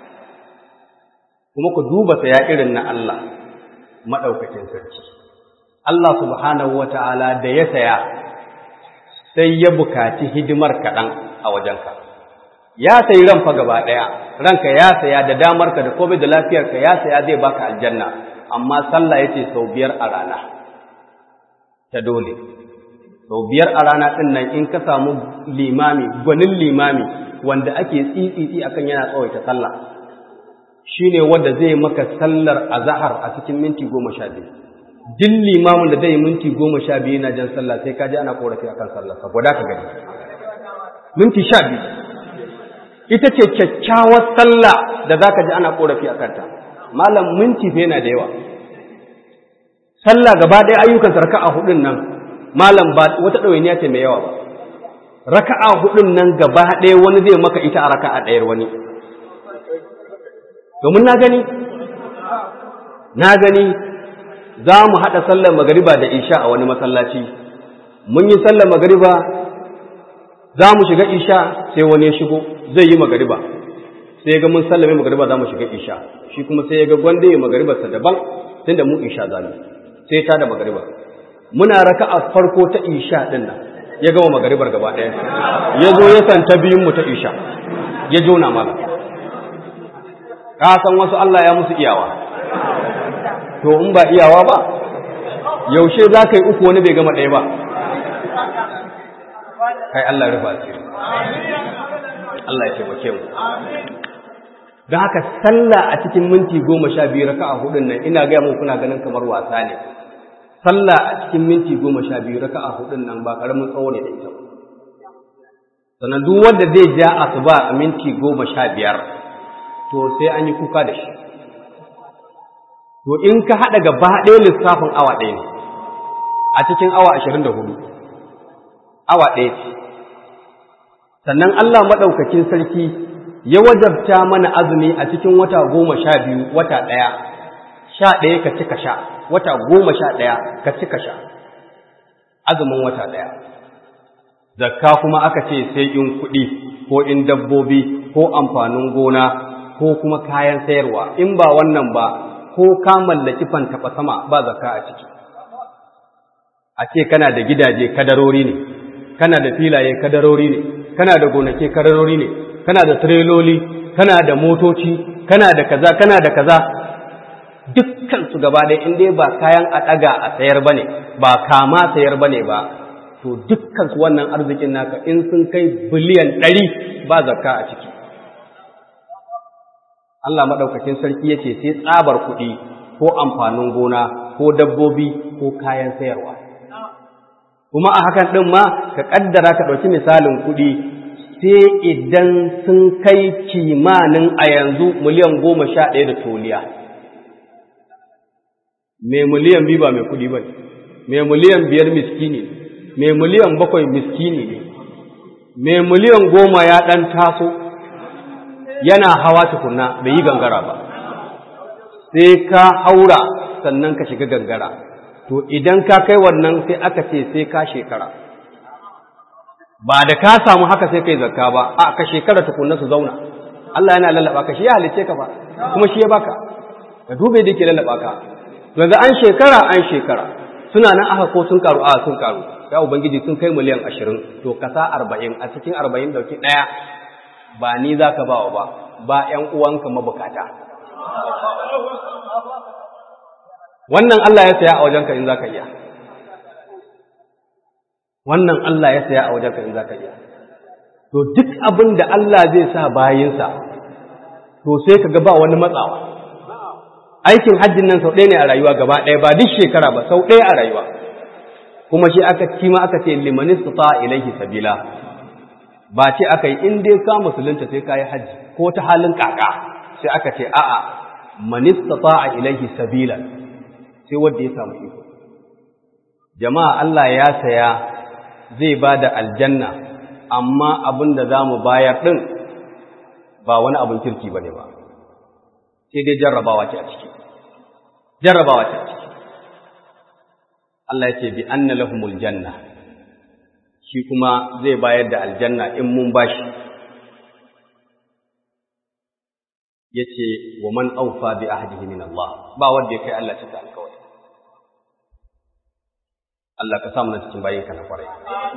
kuma ku duba saya irin na Allah maɗaukacin sarki Allah subhanahu wa ta'ala da ya saya sai ya bukaci hidimar kaɗan a wajenka ya sayi ranfa gaba ɗaya ranka ya saya da damarka da komai da lafiyarka ya saya zai baka aljanna amma sallah ya ce sau biyar a rana ta dole sau biyar a rana ɗin nan in ka samu limami gwanin limami wanda ake tsitsitsi akan yana tsawaita sallah shi ne wanda zai maka sallar azahar a cikin minti goma sha biyu duk limamin da zai minti goma sha biyu yana jan sallah sai ka ji ana korafi akan sallah saboda ka gani minti sha biyu ita ce kyakkyawar sallah da za ka ji ana korafi a kanta malam minti fa yana da yawa sallah gaba ɗaya ayyukan raka'a hudun nan malam ba wata ɗawainiya ce mai yawa ba raka'a hudun nan gaba ɗaya wani zai maka ita a raka'a ɗayar wani domin na gani na gani za mu haɗa sallar magariba da isha a wani masallaci mun yi sallar magariba za mu shiga isha sai wani ya shigo zai yi magariba sai ya ga mun sallame magariba za mu shiga isha shi kuma sai ya ga gwanda ya magaribarsa daban tunda mu isha za mu sai ta da magariba muna raka a farko ta isha din nan ya gama magaribar gaba ɗaya ya zo ya santa biyun mu ta isha ya jona mana ka san wasu Allah ya musu iyawa to in ba iyawa ba yaushe za ka yi uku wani bai gama ɗaya ba kai Allah rufa asiri Allah ya taimake mu don haka sallah a cikin minti goma sha biyu raka'a hudun nan ina gaya mu kuna ganin kamar wasa ne sallah a cikin minti goma sha biyu raka'a hudun nan ba karamin tsawo ne da ita sannan duk wanda zai ja asuba a minti goma sha biyar to sai an yi kuka da shi to in ka haɗa gaba ɗaya lissafin awa ɗaya ne a cikin awa ashirin da hudu awa ɗaya ce sannan Allah maɗaukakin sarki ya wajabta mana azumi a cikin wata goma sha biyu wata ɗaya sha ɗaya ka cika sha wata goma sha ɗaya ka cika sha azumin wata ɗaya zakka kuma aka ce sai in kuɗi ko in dabbobi ko amfanin gona ko kuma kayan sayarwa in ba wannan ba ko ka mallaki fantaɓa sama ba zakka a ciki a ce kana da gidaje kadarori ne kana da filaye kadarori ne kana da gonake kadarori ne kana da tireloli kana da motoci kana da kaza kana da kaza dukkan su gaba ɗaya in dai ba kayan a ɗaga a sayar bane ba kama sayar bane ba to dukkan su wannan arzikin naka in sun kai biliyan ɗari ba zakka a ciki Allah maɗaukakin sarki ya ce sai tsabar kuɗi ko amfanin gona ko dabbobi ko kayan sayarwa kuma a hakan ɗin ma ka ƙaddara ka ɗauki misalin kuɗi sai idan sun kai kimanin a yanzu miliyan goma sha ɗaya da toliya mai miliyan biyu ba mai kuɗi ba mai miliyan biyar miskini mai miliyan bakwai miskini ne mai miliyan goma ya ɗan taso yana hawa tukunna bai yi gangara ba sai ka haura sannan ka shiga gangara to idan ka kai wannan sai aka ce sai ka shekara ba da ka samu haka sai kai zakka ba a ka shekara tukunna su zauna Allah yana lallaba ka shi ya halice ka ba kuma shi ya baka ka dube da yake lallaba ka yanzu an shekara an shekara suna nan aka ko sun karu a sun karu ya ubangiji sun kai miliyan ashirin to kasa arba'in a cikin arba'in dauki ɗaya ba ni za ka bawa ba ba ‘yan uwanka mabukata wannan Allah ya saya a wajenka in za ka iya wannan Allah ya saya a wajenka in za ka iya to duk abin da Allah zai sa bayinsa to sai ka ga ba wani matsawa aikin hajjin nan sau ɗaya ne a rayuwa gaba ɗaya ba duk shekara ba sau ɗaya a rayuwa kuma shi aka kima aka ce limanis ta ilaihi sabila ba ce aka yi in dai ka musulunta sai ka yi hajji ko ta halin kaka sai aka ce a'a manis ta ilaihi sabila sai wanda ya samu iko jama'a Allah ya saya zai ba da aljanna amma abin da za mu bayar ɗin ba wani abin kirki ba ne ba sai dai jarrabawa ce a ciki jarrabawa ce a ciki Allah ya ce bi anna lahumul janna shi kuma zai bayar da aljanna in mun bashi yace wa man awfa bi ahdihi min Allah ba wanda ya kai Allah cika alƙawari Allah ka samu na cikin bayinka na kwarai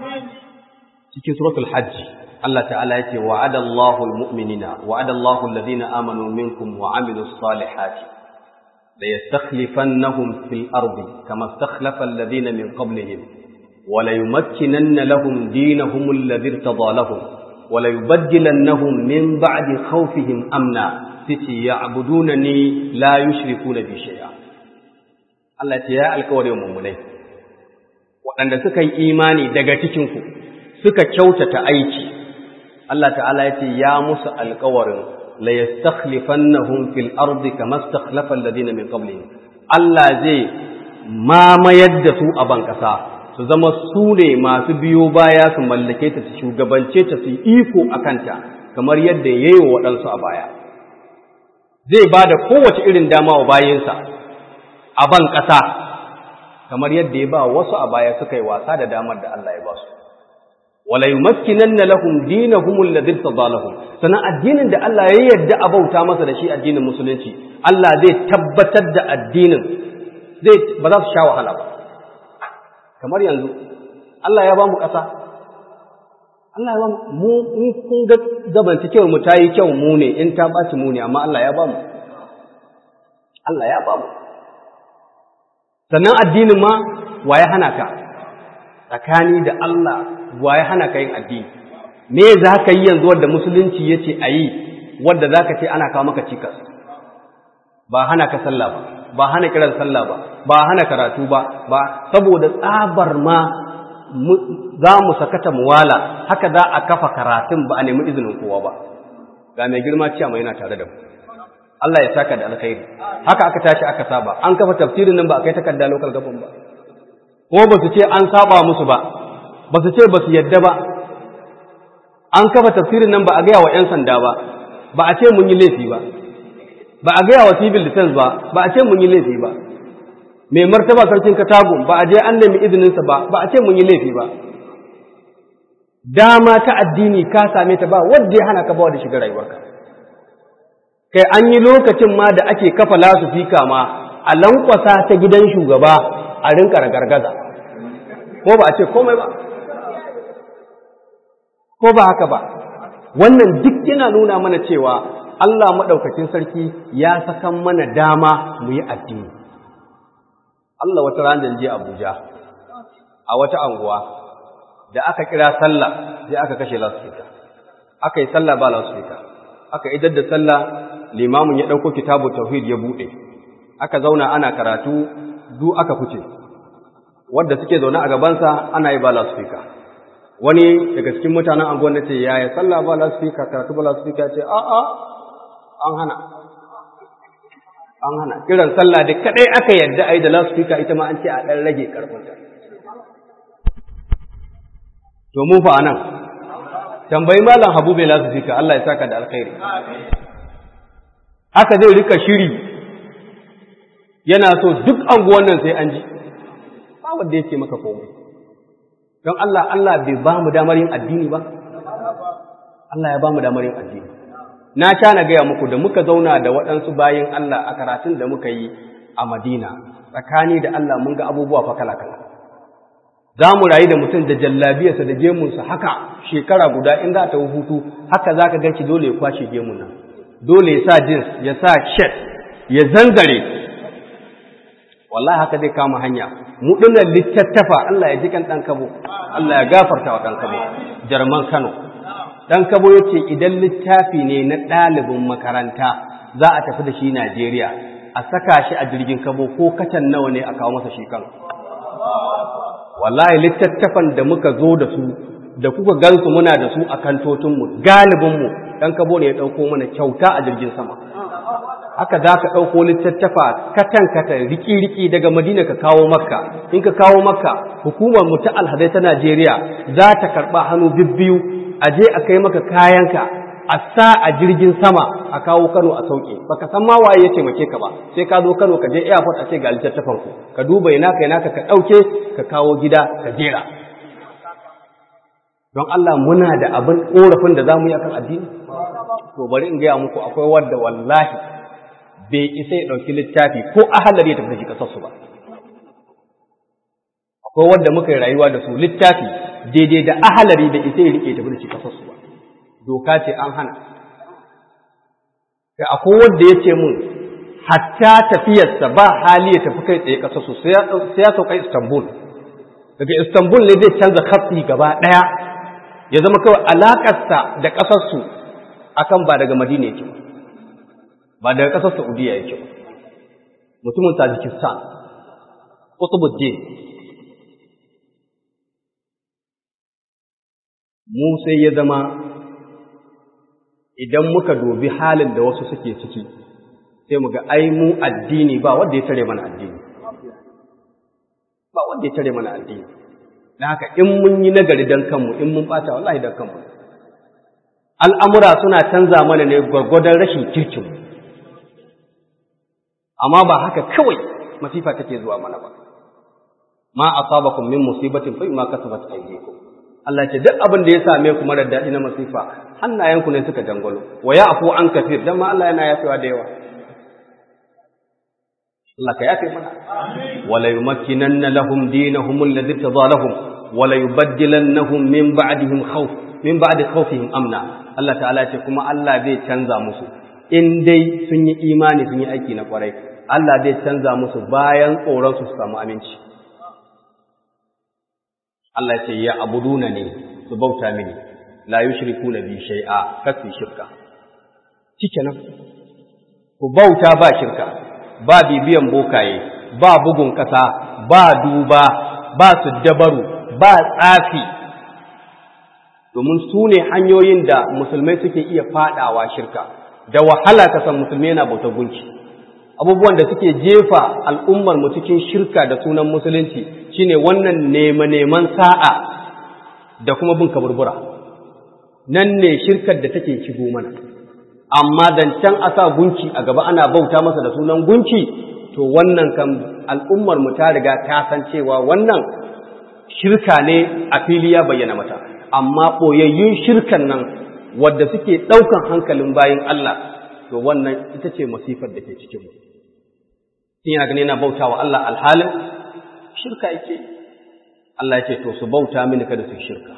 cikin suratul hajj Allah ta'ala yake wa'ada Allahu al-mu'minina wa'ada Allahu alladhina amanu minkum wa 'amilus salihati la yastakhlifannahum fil ardi kama istakhlafa alladhina min qablihim wa la yumakkinanna lahum dinahum alladhi irtada lahum wa la yubaddilannahum min ba'di khawfihim amna siti ya'budunani la yushrikuna bi shay'a Allah ya ce ya alƙawarin mummunai waɗanda suka yi imani daga cikinku suka kyautata aiki Allah ta'ala ya ce ya musu alkawarin la yastakhlifannahum fil ardi kama istakhlafa alladhina min qablihim Allah zai mamayar da su a ban kasa su zama su ne masu biyo baya su mallake ta su shugabance ta su iko akanta kamar yadda yayi wa waɗansu a baya zai ba da kowace irin dama wa bayinsa a ban kasa kamar yadda ya ba wasu a baya suka yi wasa da damar da Allah ya ba su wala yumakkinanna lahum dinahum alladhi tadalahum sana addinin da Allah ya yarda a bauta masa da shi addinin musulunci Allah zai tabbatar da addinin zai ba za su sha wahala ba kamar yanzu Allah ya ba mu ƙasa Allah ya ba mu in kun ga zamantakewar mu ta yi kyau mu ne in ta ɓaci mu ne amma Allah ya ba mu Allah ya ba mu sannan addinin ma wa ya hana ka tsakani da Allah wa ya hana ka yin addini me za ka yi yanzu wadda musulunci ya ce a yi wadda za ka ce ana kawo maka cikas ba hana ka sallah ba ba hana kiran sallah ba ba hana karatu ba ba saboda tsabar ma za mu sakata muwala haka za a kafa karatun ba a nemi izinin kowa ba ga mai girma ciya mai yana tare da mu Allah ya saka da alkhairi haka aka tashi aka saba an kafa tafsirin nan ba a kai takarda local government ba ko ba su ce an saba musu ba ba su ce ba su yadda ba an kafa tafsirin nan ba a gaya wa 'yan sanda ba ba a ce mun yi laifi ba ba a gaya wa civil defense ba ba a ce mun yi laifi ba mai martaba sarkin katagun ba a je an nemi izininsa ba ba a ce mun yi laifi ba dama ta addini ka same ta ba wanda ya hana ka bawa da shiga rayuwarka kai an yi lokacin ma da ake kafa lasufika ma a lankwasa ta gidan shugaba a rinka ragargaza ko ba a ce komai ba ko ba haka ba wannan duk yana nuna mana cewa Allah maɗaukakin sarki ya sakan mana dama mu yi addini Allah wata ranar je Abuja a wata anguwa da aka kira sallah sai aka kashe lasfika aka yi sallah ba lasfika aka idar da sallah limamin ya ɗauko kitabu tauhid ya buɗe aka zauna ana karatu du aka fice wadda suke zaune a gabansa ana yi ba lasfika wani daga cikin mutanen anguwan da ce yaya sallah ba lasfika karatu ba lasfika ce a a an hana an hana kiran sallah da kadai aka yarda ai da lasfika ita ma an ce a dan rage karfinta to mu fa anan tambayi malam habu bai lasfika Allah ya saka da alkhairi haka zai rika shiri yana so duk anguwan nan sai an ji ba wanda yake maka komai don Allah Allah bai ba mu damar yin addini ba Allah ya ba mu damar yin addini na sha na gaya muku da muka zauna da waɗansu bayan Allah a karatun da muka yi a Madina tsakani da Allah mun ga abubuwa fa kala kala za mu rayu da mutum da jallabiyarsa da gemunsa haka shekara guda in za ta hutu haka za ka ganci dole ya kwashe gemun nan dole ya sa jins ya sa shet ya zanzare wallahi haka zai kama hanya mu dinnan littattafa Allah ya ji kan dan kabo Allah ya gafarta wa dan kabo jarman Kano dan kabo yace idan littafi ne na ɗalibin makaranta za a tafi da shi Najeriya a saka shi a jirgin kabo ko katan nawa ne a kawo masa shi kan wallahi littattafan da muka zo da su da kuka gansu muna da su a kantotinmu galibinmu dan kabo ne ya ɗauko mana kyauta a jirgin sama haka za ka ɗauko littattafa katan katan riki-riki daga madina ka kawo makka in ka kawo makka hukumar mu ta alhazai ta najeriya za ta karɓa hannu bibbiyu a je a kai maka kayanka a sa a jirgin sama a kawo kano a sauke baka san ma waye ya taimake ka ba sai ka zo kano ka je airport a ce ga littattafan ku ka duba ina ka ina ka ka ɗauke ka kawo gida ka jera don Allah muna da abin ƙorafin da za mu yi akan addini to bari in gaya muku akwai wadda wallahi bai isa ya ɗauki littafi ko ahalar ya tafi da shi ƙasarsu ba. Akwai wanda muka yi rayuwa da su littafi daidai da ahalari da isa ya riƙe tafi da shi ƙasarsu ba. Doka ce an hana. Kai akwai wanda ya ce mun hatta tafiyarsa ba hali ya tafi kai tsaye ƙasarsu sai ya sauka Istanbul. Daga Istanbul ne zai canza kafi gaba ɗaya ya zama kawai alaƙarsa da ƙasarsu akan ba daga Madina yake ba. ba daga ƙasar Saudiya yake ba mutumin Tajikistan Qutbuddin mu sai ya zama idan muka dubi halin da wasu suke ciki sai mu ga ai mu addini ba wanda ya tare mana addini ba wanda ya tare mana addini dan haka in mun yi nagari dan kanmu in mun bata wallahi dan kanmu al'amura suna canza mana ne gwargwadon rashin kirkinmu amma ba haka kawai masifa take zuwa mana ba ma asabakum min musibatin fa ma kasabat aydikum Allah ce duk abin da ya same ku marar daɗi na masifa hannayenku ne suka dangwalo wa ya'fu an kafir dan ma Allah yana yafewa da yawa Allah ka yafe mana wala yumakkinanna lahum dinahum alladhi tadalahum wala yubaddilannahum min ba'dihim khawf min ba'di khawfihim amna Allah ta'ala ce kuma Allah zai canza musu in dai sun yi imani sun yi aiki na kwarai Allah zai canza musu bayan tsoron su samu aminci Allah ce ya abuduna ne su bauta mini la yushriku na bi shay'a kafi shirka nan ku bauta ba shirka ba bibiyan bokaye ba bugun kasa ba duba ba su dabaru ba tsafi domin su ne hanyoyin da musulmai suke iya fadawa shirka da wahala ka san musulmi yana bautar gunki abubuwan da suke jefa al'ummar mu cikin shirka da sunan musulunci shine wannan nema neman sa'a da kuma bin kaburbura nan ne shirkar da take shigo mana amma zancen a sa gunki a gaba ana bauta masa da sunan gunki to wannan kan al'ummar mu ta riga ta san cewa wannan shirka ne a fili ya bayyana mata amma ɓoyayyun shirkan nan wadda suke ɗaukan hankalin bayin Allah to wannan ita ce masifar da ke cikin mu Shin yana gani yana bauta wa Allah alhalin shirka yake Allah ya ce to su bauta mini kada su shirka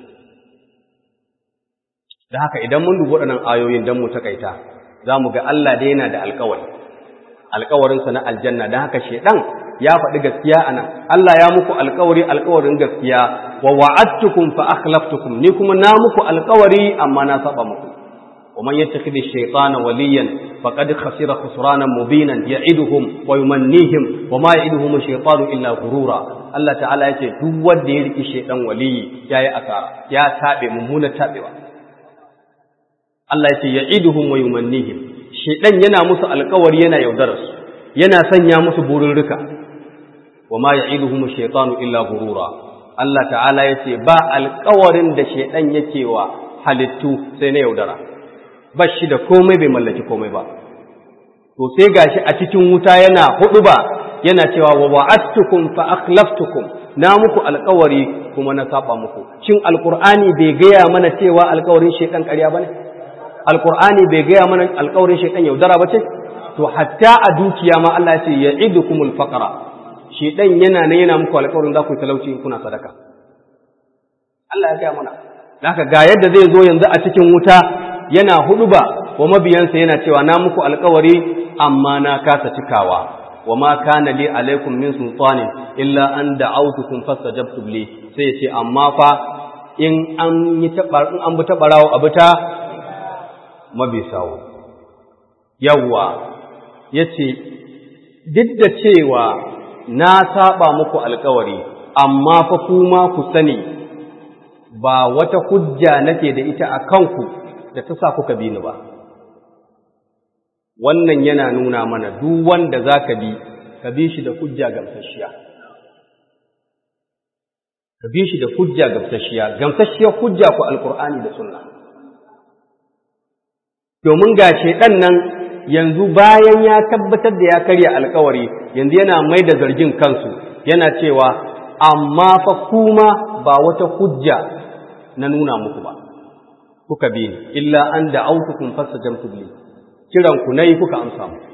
da haka idan mun dubi waɗannan ayoyin don mu takaita za mu ga Allah da yana da alkawari alkawarinsa na aljanna don haka shedan ya faɗi gaskiya a nan Allah ya muku alkawari alkawarin gaskiya wa wa'adtukum fa akhlaftukum ni kuma na muku alkawari amma na saba muku wa man yattakhidhi shaytana waliyan faqad khasira khusranan mubinan ya'iduhum wa yumannihim wa ma ya'iduhum ash-shaytanu illa ghurura Allah ta'ala yace duk wanda ya riki shaydan waliyi yayi asara ya tabe mummuna tabewa Allah yace ya'iduhum wa yumannihim shaydan yana musu alƙawari yana yaudarar su yana sanya musu bururruka wa ma ya'iduhum ash-shaytanu illa ghurura Allah ta'ala yace ba alƙawarin da shaydan yake wa halittu sai na yaudara ba shi da komai bai mallaki komai ba to sai gashi a cikin wuta yana hudu ba yana cewa wa wa'adtukum fa akhlaftukum na muku alƙawari kuma na saba muku shin alqur'ani bai gaya mana cewa alƙawarin shekan ƙarya bane alqur'ani bai gaya mana alƙawarin shekan yaudara bace to hatta a dukiya ma Allah ya ce ya'idukumul faqra shedan yana ne yana muku alƙawarin za ku yi talauci in kuna sadaka Allah ya gaya mana haka ga yadda zai zo yanzu a cikin wuta yana huduba wa mabiyansa yana cewa na muku alkawari amma na kasa cikawa wa ma kana li alaikum min sultanin illa an da'awtukum fastajabtum li sai yace amma fa in an yi tabar in an bi tabarawo abu ta mabisawo yawa yace duk da cewa na saba muku alkawari amma fa kuma ku sani ba wata hujja nake da ita a kanku da ta sa kuka bi ni ba wannan yana nuna mana duk wanda za ka bi ka bi shi da hujja gamsasshiya ka bi shi da hujja gamsasshiya gamsasshiyar hujja ku alkur'ani da sunna domin ga shedan nan yanzu bayan ya tabbatar da ya karya alkawari yanzu yana mai da zargin kansu yana cewa amma fa kuma ba wata hujja na nuna muku ba kuka bi ni illa an da'awtukum fastajabtum li kiran ku nayi kuka amsa mu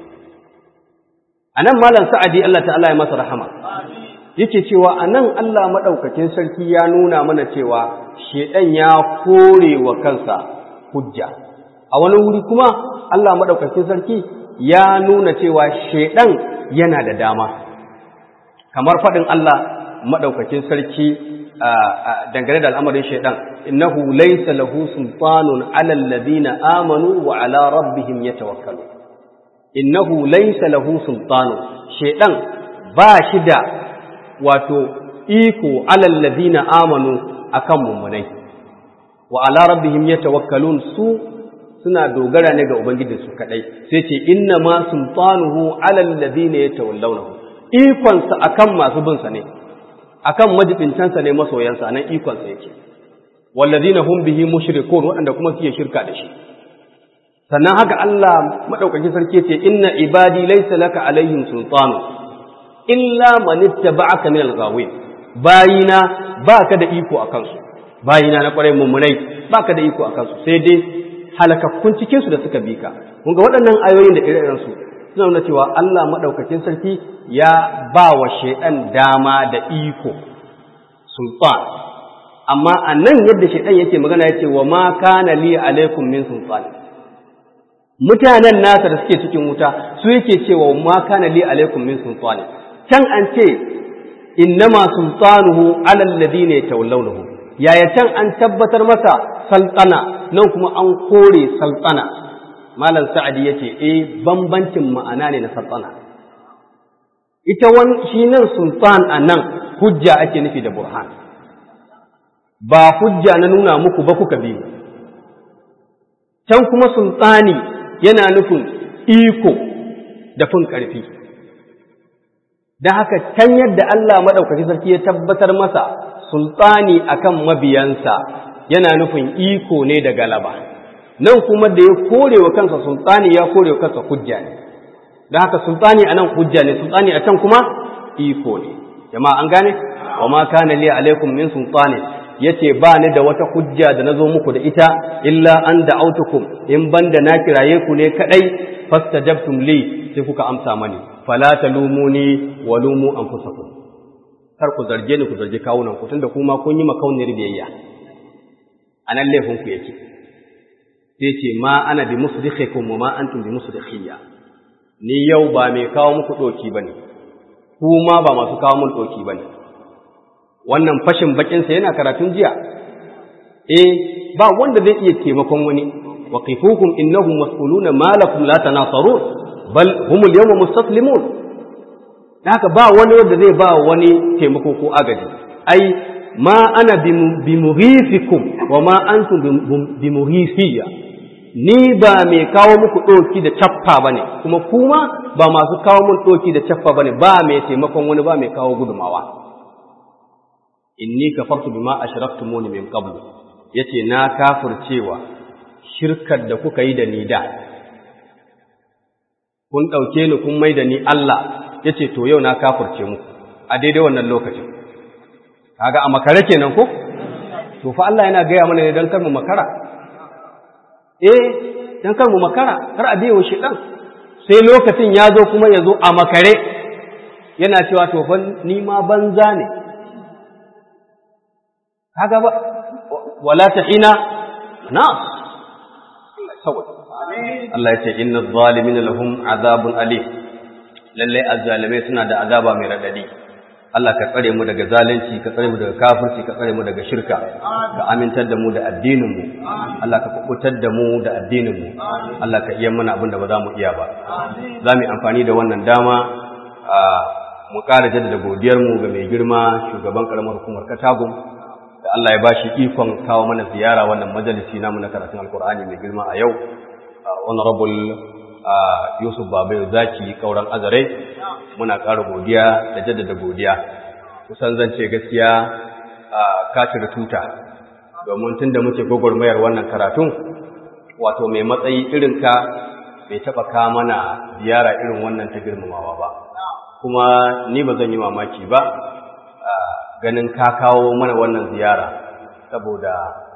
anan malam sa'adi Allah ta'ala ya masa rahama yake cewa anan Allah madaukakin sarki ya nuna mana cewa shedan ya kore wa kansa hujja a wani wuri kuma Allah madaukakin sarki ya nuna cewa shedan yana da dama kamar fadin Allah madaukakin sarki dangane da al'amarin shaidan innahu laysa lahu sultanun ala alladhina amanu wa ala rabbihim yatawakkalun innahu laysa lahu sultanun shaidan ba shi da wato iko ala alladhina amanu akan mummunai wa ala rabbihim yatawakkalun su suna dogara ne ga ubangiji su kadai sai ce inna ma sultanuhu ala alladhina yatawallawnahu ikonsa akan masu bin sa ne akan majibincansa ne masoyansa nan ikonsa yake wallazina hum bihi mushrikun waɗanda kuma suke shirka da shi sannan haka Allah madaukakin sarki ce inna ibadi laysa laka alaihim sultanu illa man ittaba'aka min al-ghawin bayina baka da iko akan su bayina na kwarai mummunai baka da iko akan su sai dai halakakkun cikin su da suka bi ka kun ga waɗannan ayoyin da ire su suna nuna cewa Allah madaukakin sarki ya ba wa shaidan dama da iko sultan amma a nan yadda shaidan yake magana ya ce wa ma kana li alaikum min sultan mutanen nasa da suke cikin wuta su yake cewa wa ma kana li alaikum min sultan can an ce innama sultanuhu ala alladhina yatawallawnahu yaya can an tabbatar masa saltana nan kuma an kore saltana malam sa'adi yace eh bambancin ma'ana ne na saltana ita wani shi nan sultan a nan hujja ake nufi da burhan ba hujja na nuna muku ba kuka biyu can kuma sultani yana nufin iko da fin ƙarfi da haka can yadda Allah maɗaukaki sarki ya tabbatar masa sultani akan mabiyansa yana nufin iko ne da galaba nan kuma da ya kore wa kansa sultani ya kore wa kansa hujja ne da haka sultani anan hujja ne sultani a can kuma iko ne jama'a an gane wa ma kana li alaikum min sultani yace ba ni da wata hujja da nazo muku da ita illa an da'autukum in banda na kiraye ku ne kadai fastajabtum li sai kuka amsa mani fala talumuni wa lumu anfusakum kar ku zarge ni ku zarge kawunan ku tunda kuma kun yi makauniyar biyayya anan laifin ku yake sai ce ma ana bi musrikhikum wa ma antum bi musrikhiyya ni yau ba mai kawo muku ɗoki ba ne, kuma ba masu kawo mun ɗoki ba ne. Wannan fashin bakinsa yana karatun jiya, eh, ba wanda zai iya taimakon wani, waqifuhum innahum mas'uluna ma lakum la tanasarun bal hum al-yawma mustaslimun haka ba wani wanda zai ba wani taimako ko agaji ai ma ana bimughifikum wa ma antum bimughifiyya ni ba mai kawo muku ɗoki da cappa ba ne kuma kuma ba masu kawo mun ɗoki da cappa ba ne ba mai taimakon wani ba mai kawo gudumawa inni kafartu bima ashraktumuni min qablu yace na kafircewa shirkar da kuka yi da ni da kun ɗauke ni kun mai da ni Allah yace to yau na kafirce muku a daidai wannan lokacin kaga a makare kenan ko to fa Allah yana gaya mana ne dan kar mu makara eh dan kar mu makara kar a biyo shi dan sai lokacin ya zo kuma ya zo a makare yana cewa to fa ni ma banza ne kaga ba wala tahina nas Allah ya ce inna zalimin lahum azabun alim lalle azzalimai suna da azaba mai radadi Allah ka tsare mu daga zalunci ka tsare mu daga kafirci ka tsare mu daga shirka ka amintar da mu da addinin mu Allah ka kubutar da mu da addinin mu Allah ka iya mana abin da ba za mu iya ba za mu yi amfani da wannan dama mu ƙara jaddada godiyar mu ga mai girma shugaban karamar hukumar Katagum da Allah ya bashi ikon kawo mana ziyara wannan majalisi namu na karatun Alkur'ani mai girma a yau honorable Yusuf Babayo Zaki kauran azare muna ƙara godiya da jaddada godiya kusan zan ce gaskiya ka cire tuta domin tun da muke gwagwarmayar wannan karatun wato mai matsayi irin ka bai taɓa ka mana ziyara irin wannan ta girmamawa ba kuma ni ba zan yi mamaki ba ganin ka kawo mana wannan ziyara saboda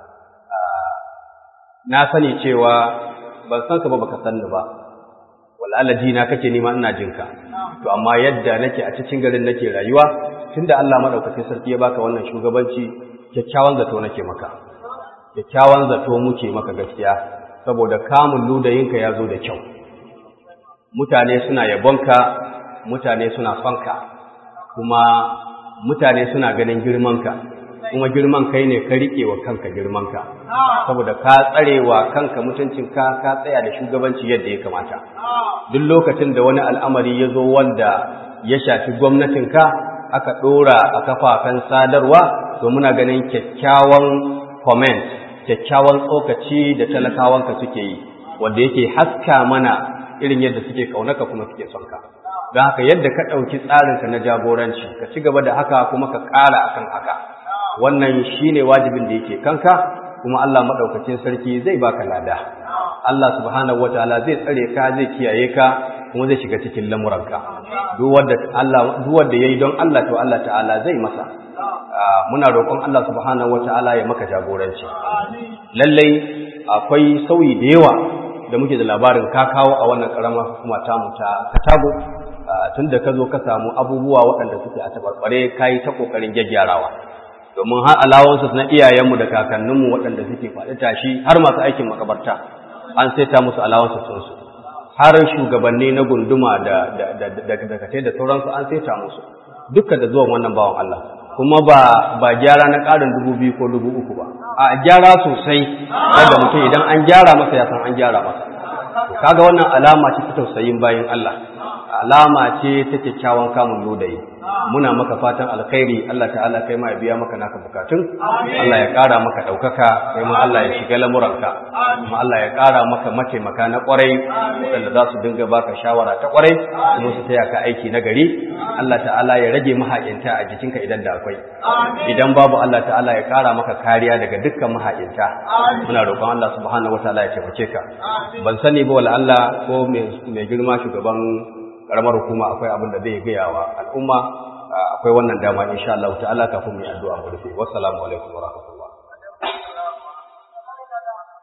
na sani cewa ban san ka ba baka san ni ba wal'ala na kake nima ina jinka to amma yadda nake a cikin garin nake rayuwa tunda Allah madaukakin sarki ya baka wannan shugabanci kyakkyawan zato nake maka kyakkyawan zato muke maka gaskiya saboda kamun ludayinka ya zo da kyau mutane suna yabonka mutane suna sonka kuma mutane suna ganin girmanka kuma girman kai ne ka riƙe wa kanka girmanka saboda ka tsarewa kanka mutuncinka ka tsaya da shugabanci yadda ya kamata duk lokacin da wani al'amari ya zo wanda ya shafi gwamnatinka aka ɗora a kafafen sadarwa to muna ganin kyakkyawan comment kyakkyawan tsokaci da talakawanka suke yi wanda yake haska mana irin yadda suke kaunaka kuma suke son ka don haka yadda ka ɗauki tsarinka na jagoranci ka ci gaba da haka kuma ka ƙara akan haka wannan shine wajibin da yake kanka kuma Allah madaukakin sarki zai baka lada Allah subhanahu wataala zai tsare ka zai kiyaye ka kuma zai shiga cikin lamuranka duk wanda Allah duk wanda yayi don Allah to Allah ta'ala zai masa muna roƙon Allah subhanahu wataala ya maka jagoranci lallai akwai sauyi da yawa da muke da labarin ka kawo a wannan karamar hukuma tamu ta Katago tun da ka zo ka samu abubuwa waɗanda suke a tabarbare ka yi ta ƙoƙarin gyaggyarawa domin har alawansu na iyayenmu da kakanninmu waɗanda suke faɗi tashi har masu aikin makabarta an saita musu alawansu sunsu har shugabanni na gunduma da dakatai da sauransu an saita musu dukkan da zuwan wannan bawan Allah kuma ba ba gyara na ƙarin dubu biyu ko dubu uku ba a gyara sosai wanda mutum idan an gyara masa ya san an gyara masa kaga wannan alama ce ta tausayin bayin Allah alama ce ta kyakkyawan kamun lodayi muna maka fatan alkhairi Allah ta'ala kai ma ya biya maka naka bukatun Allah ya ƙara maka ɗaukaka kai ma Allah ya shiga lamuranka kuma Allah ya ƙara maka mataimaka na ƙwarai waɗanda za su dinga baka shawara ta ƙwarai kuma su taya ka aiki na gari Allah ta'ala ya rage mahaƙinta a jikinka idan da akwai idan babu Allah ta'ala ya ƙara maka kariya daga dukkan mahaƙinta muna roƙon Allah subhanahu wataala ya taimake ka ban sani ba wala Allah ko mai girma shugaban karamar hukuma akwai abin da zai gaya wa al'umma akwai wannan dama insha Allah ta'ala kafin mu yi addu'a mu rufe wassalamu alaikum wa rahmatullahi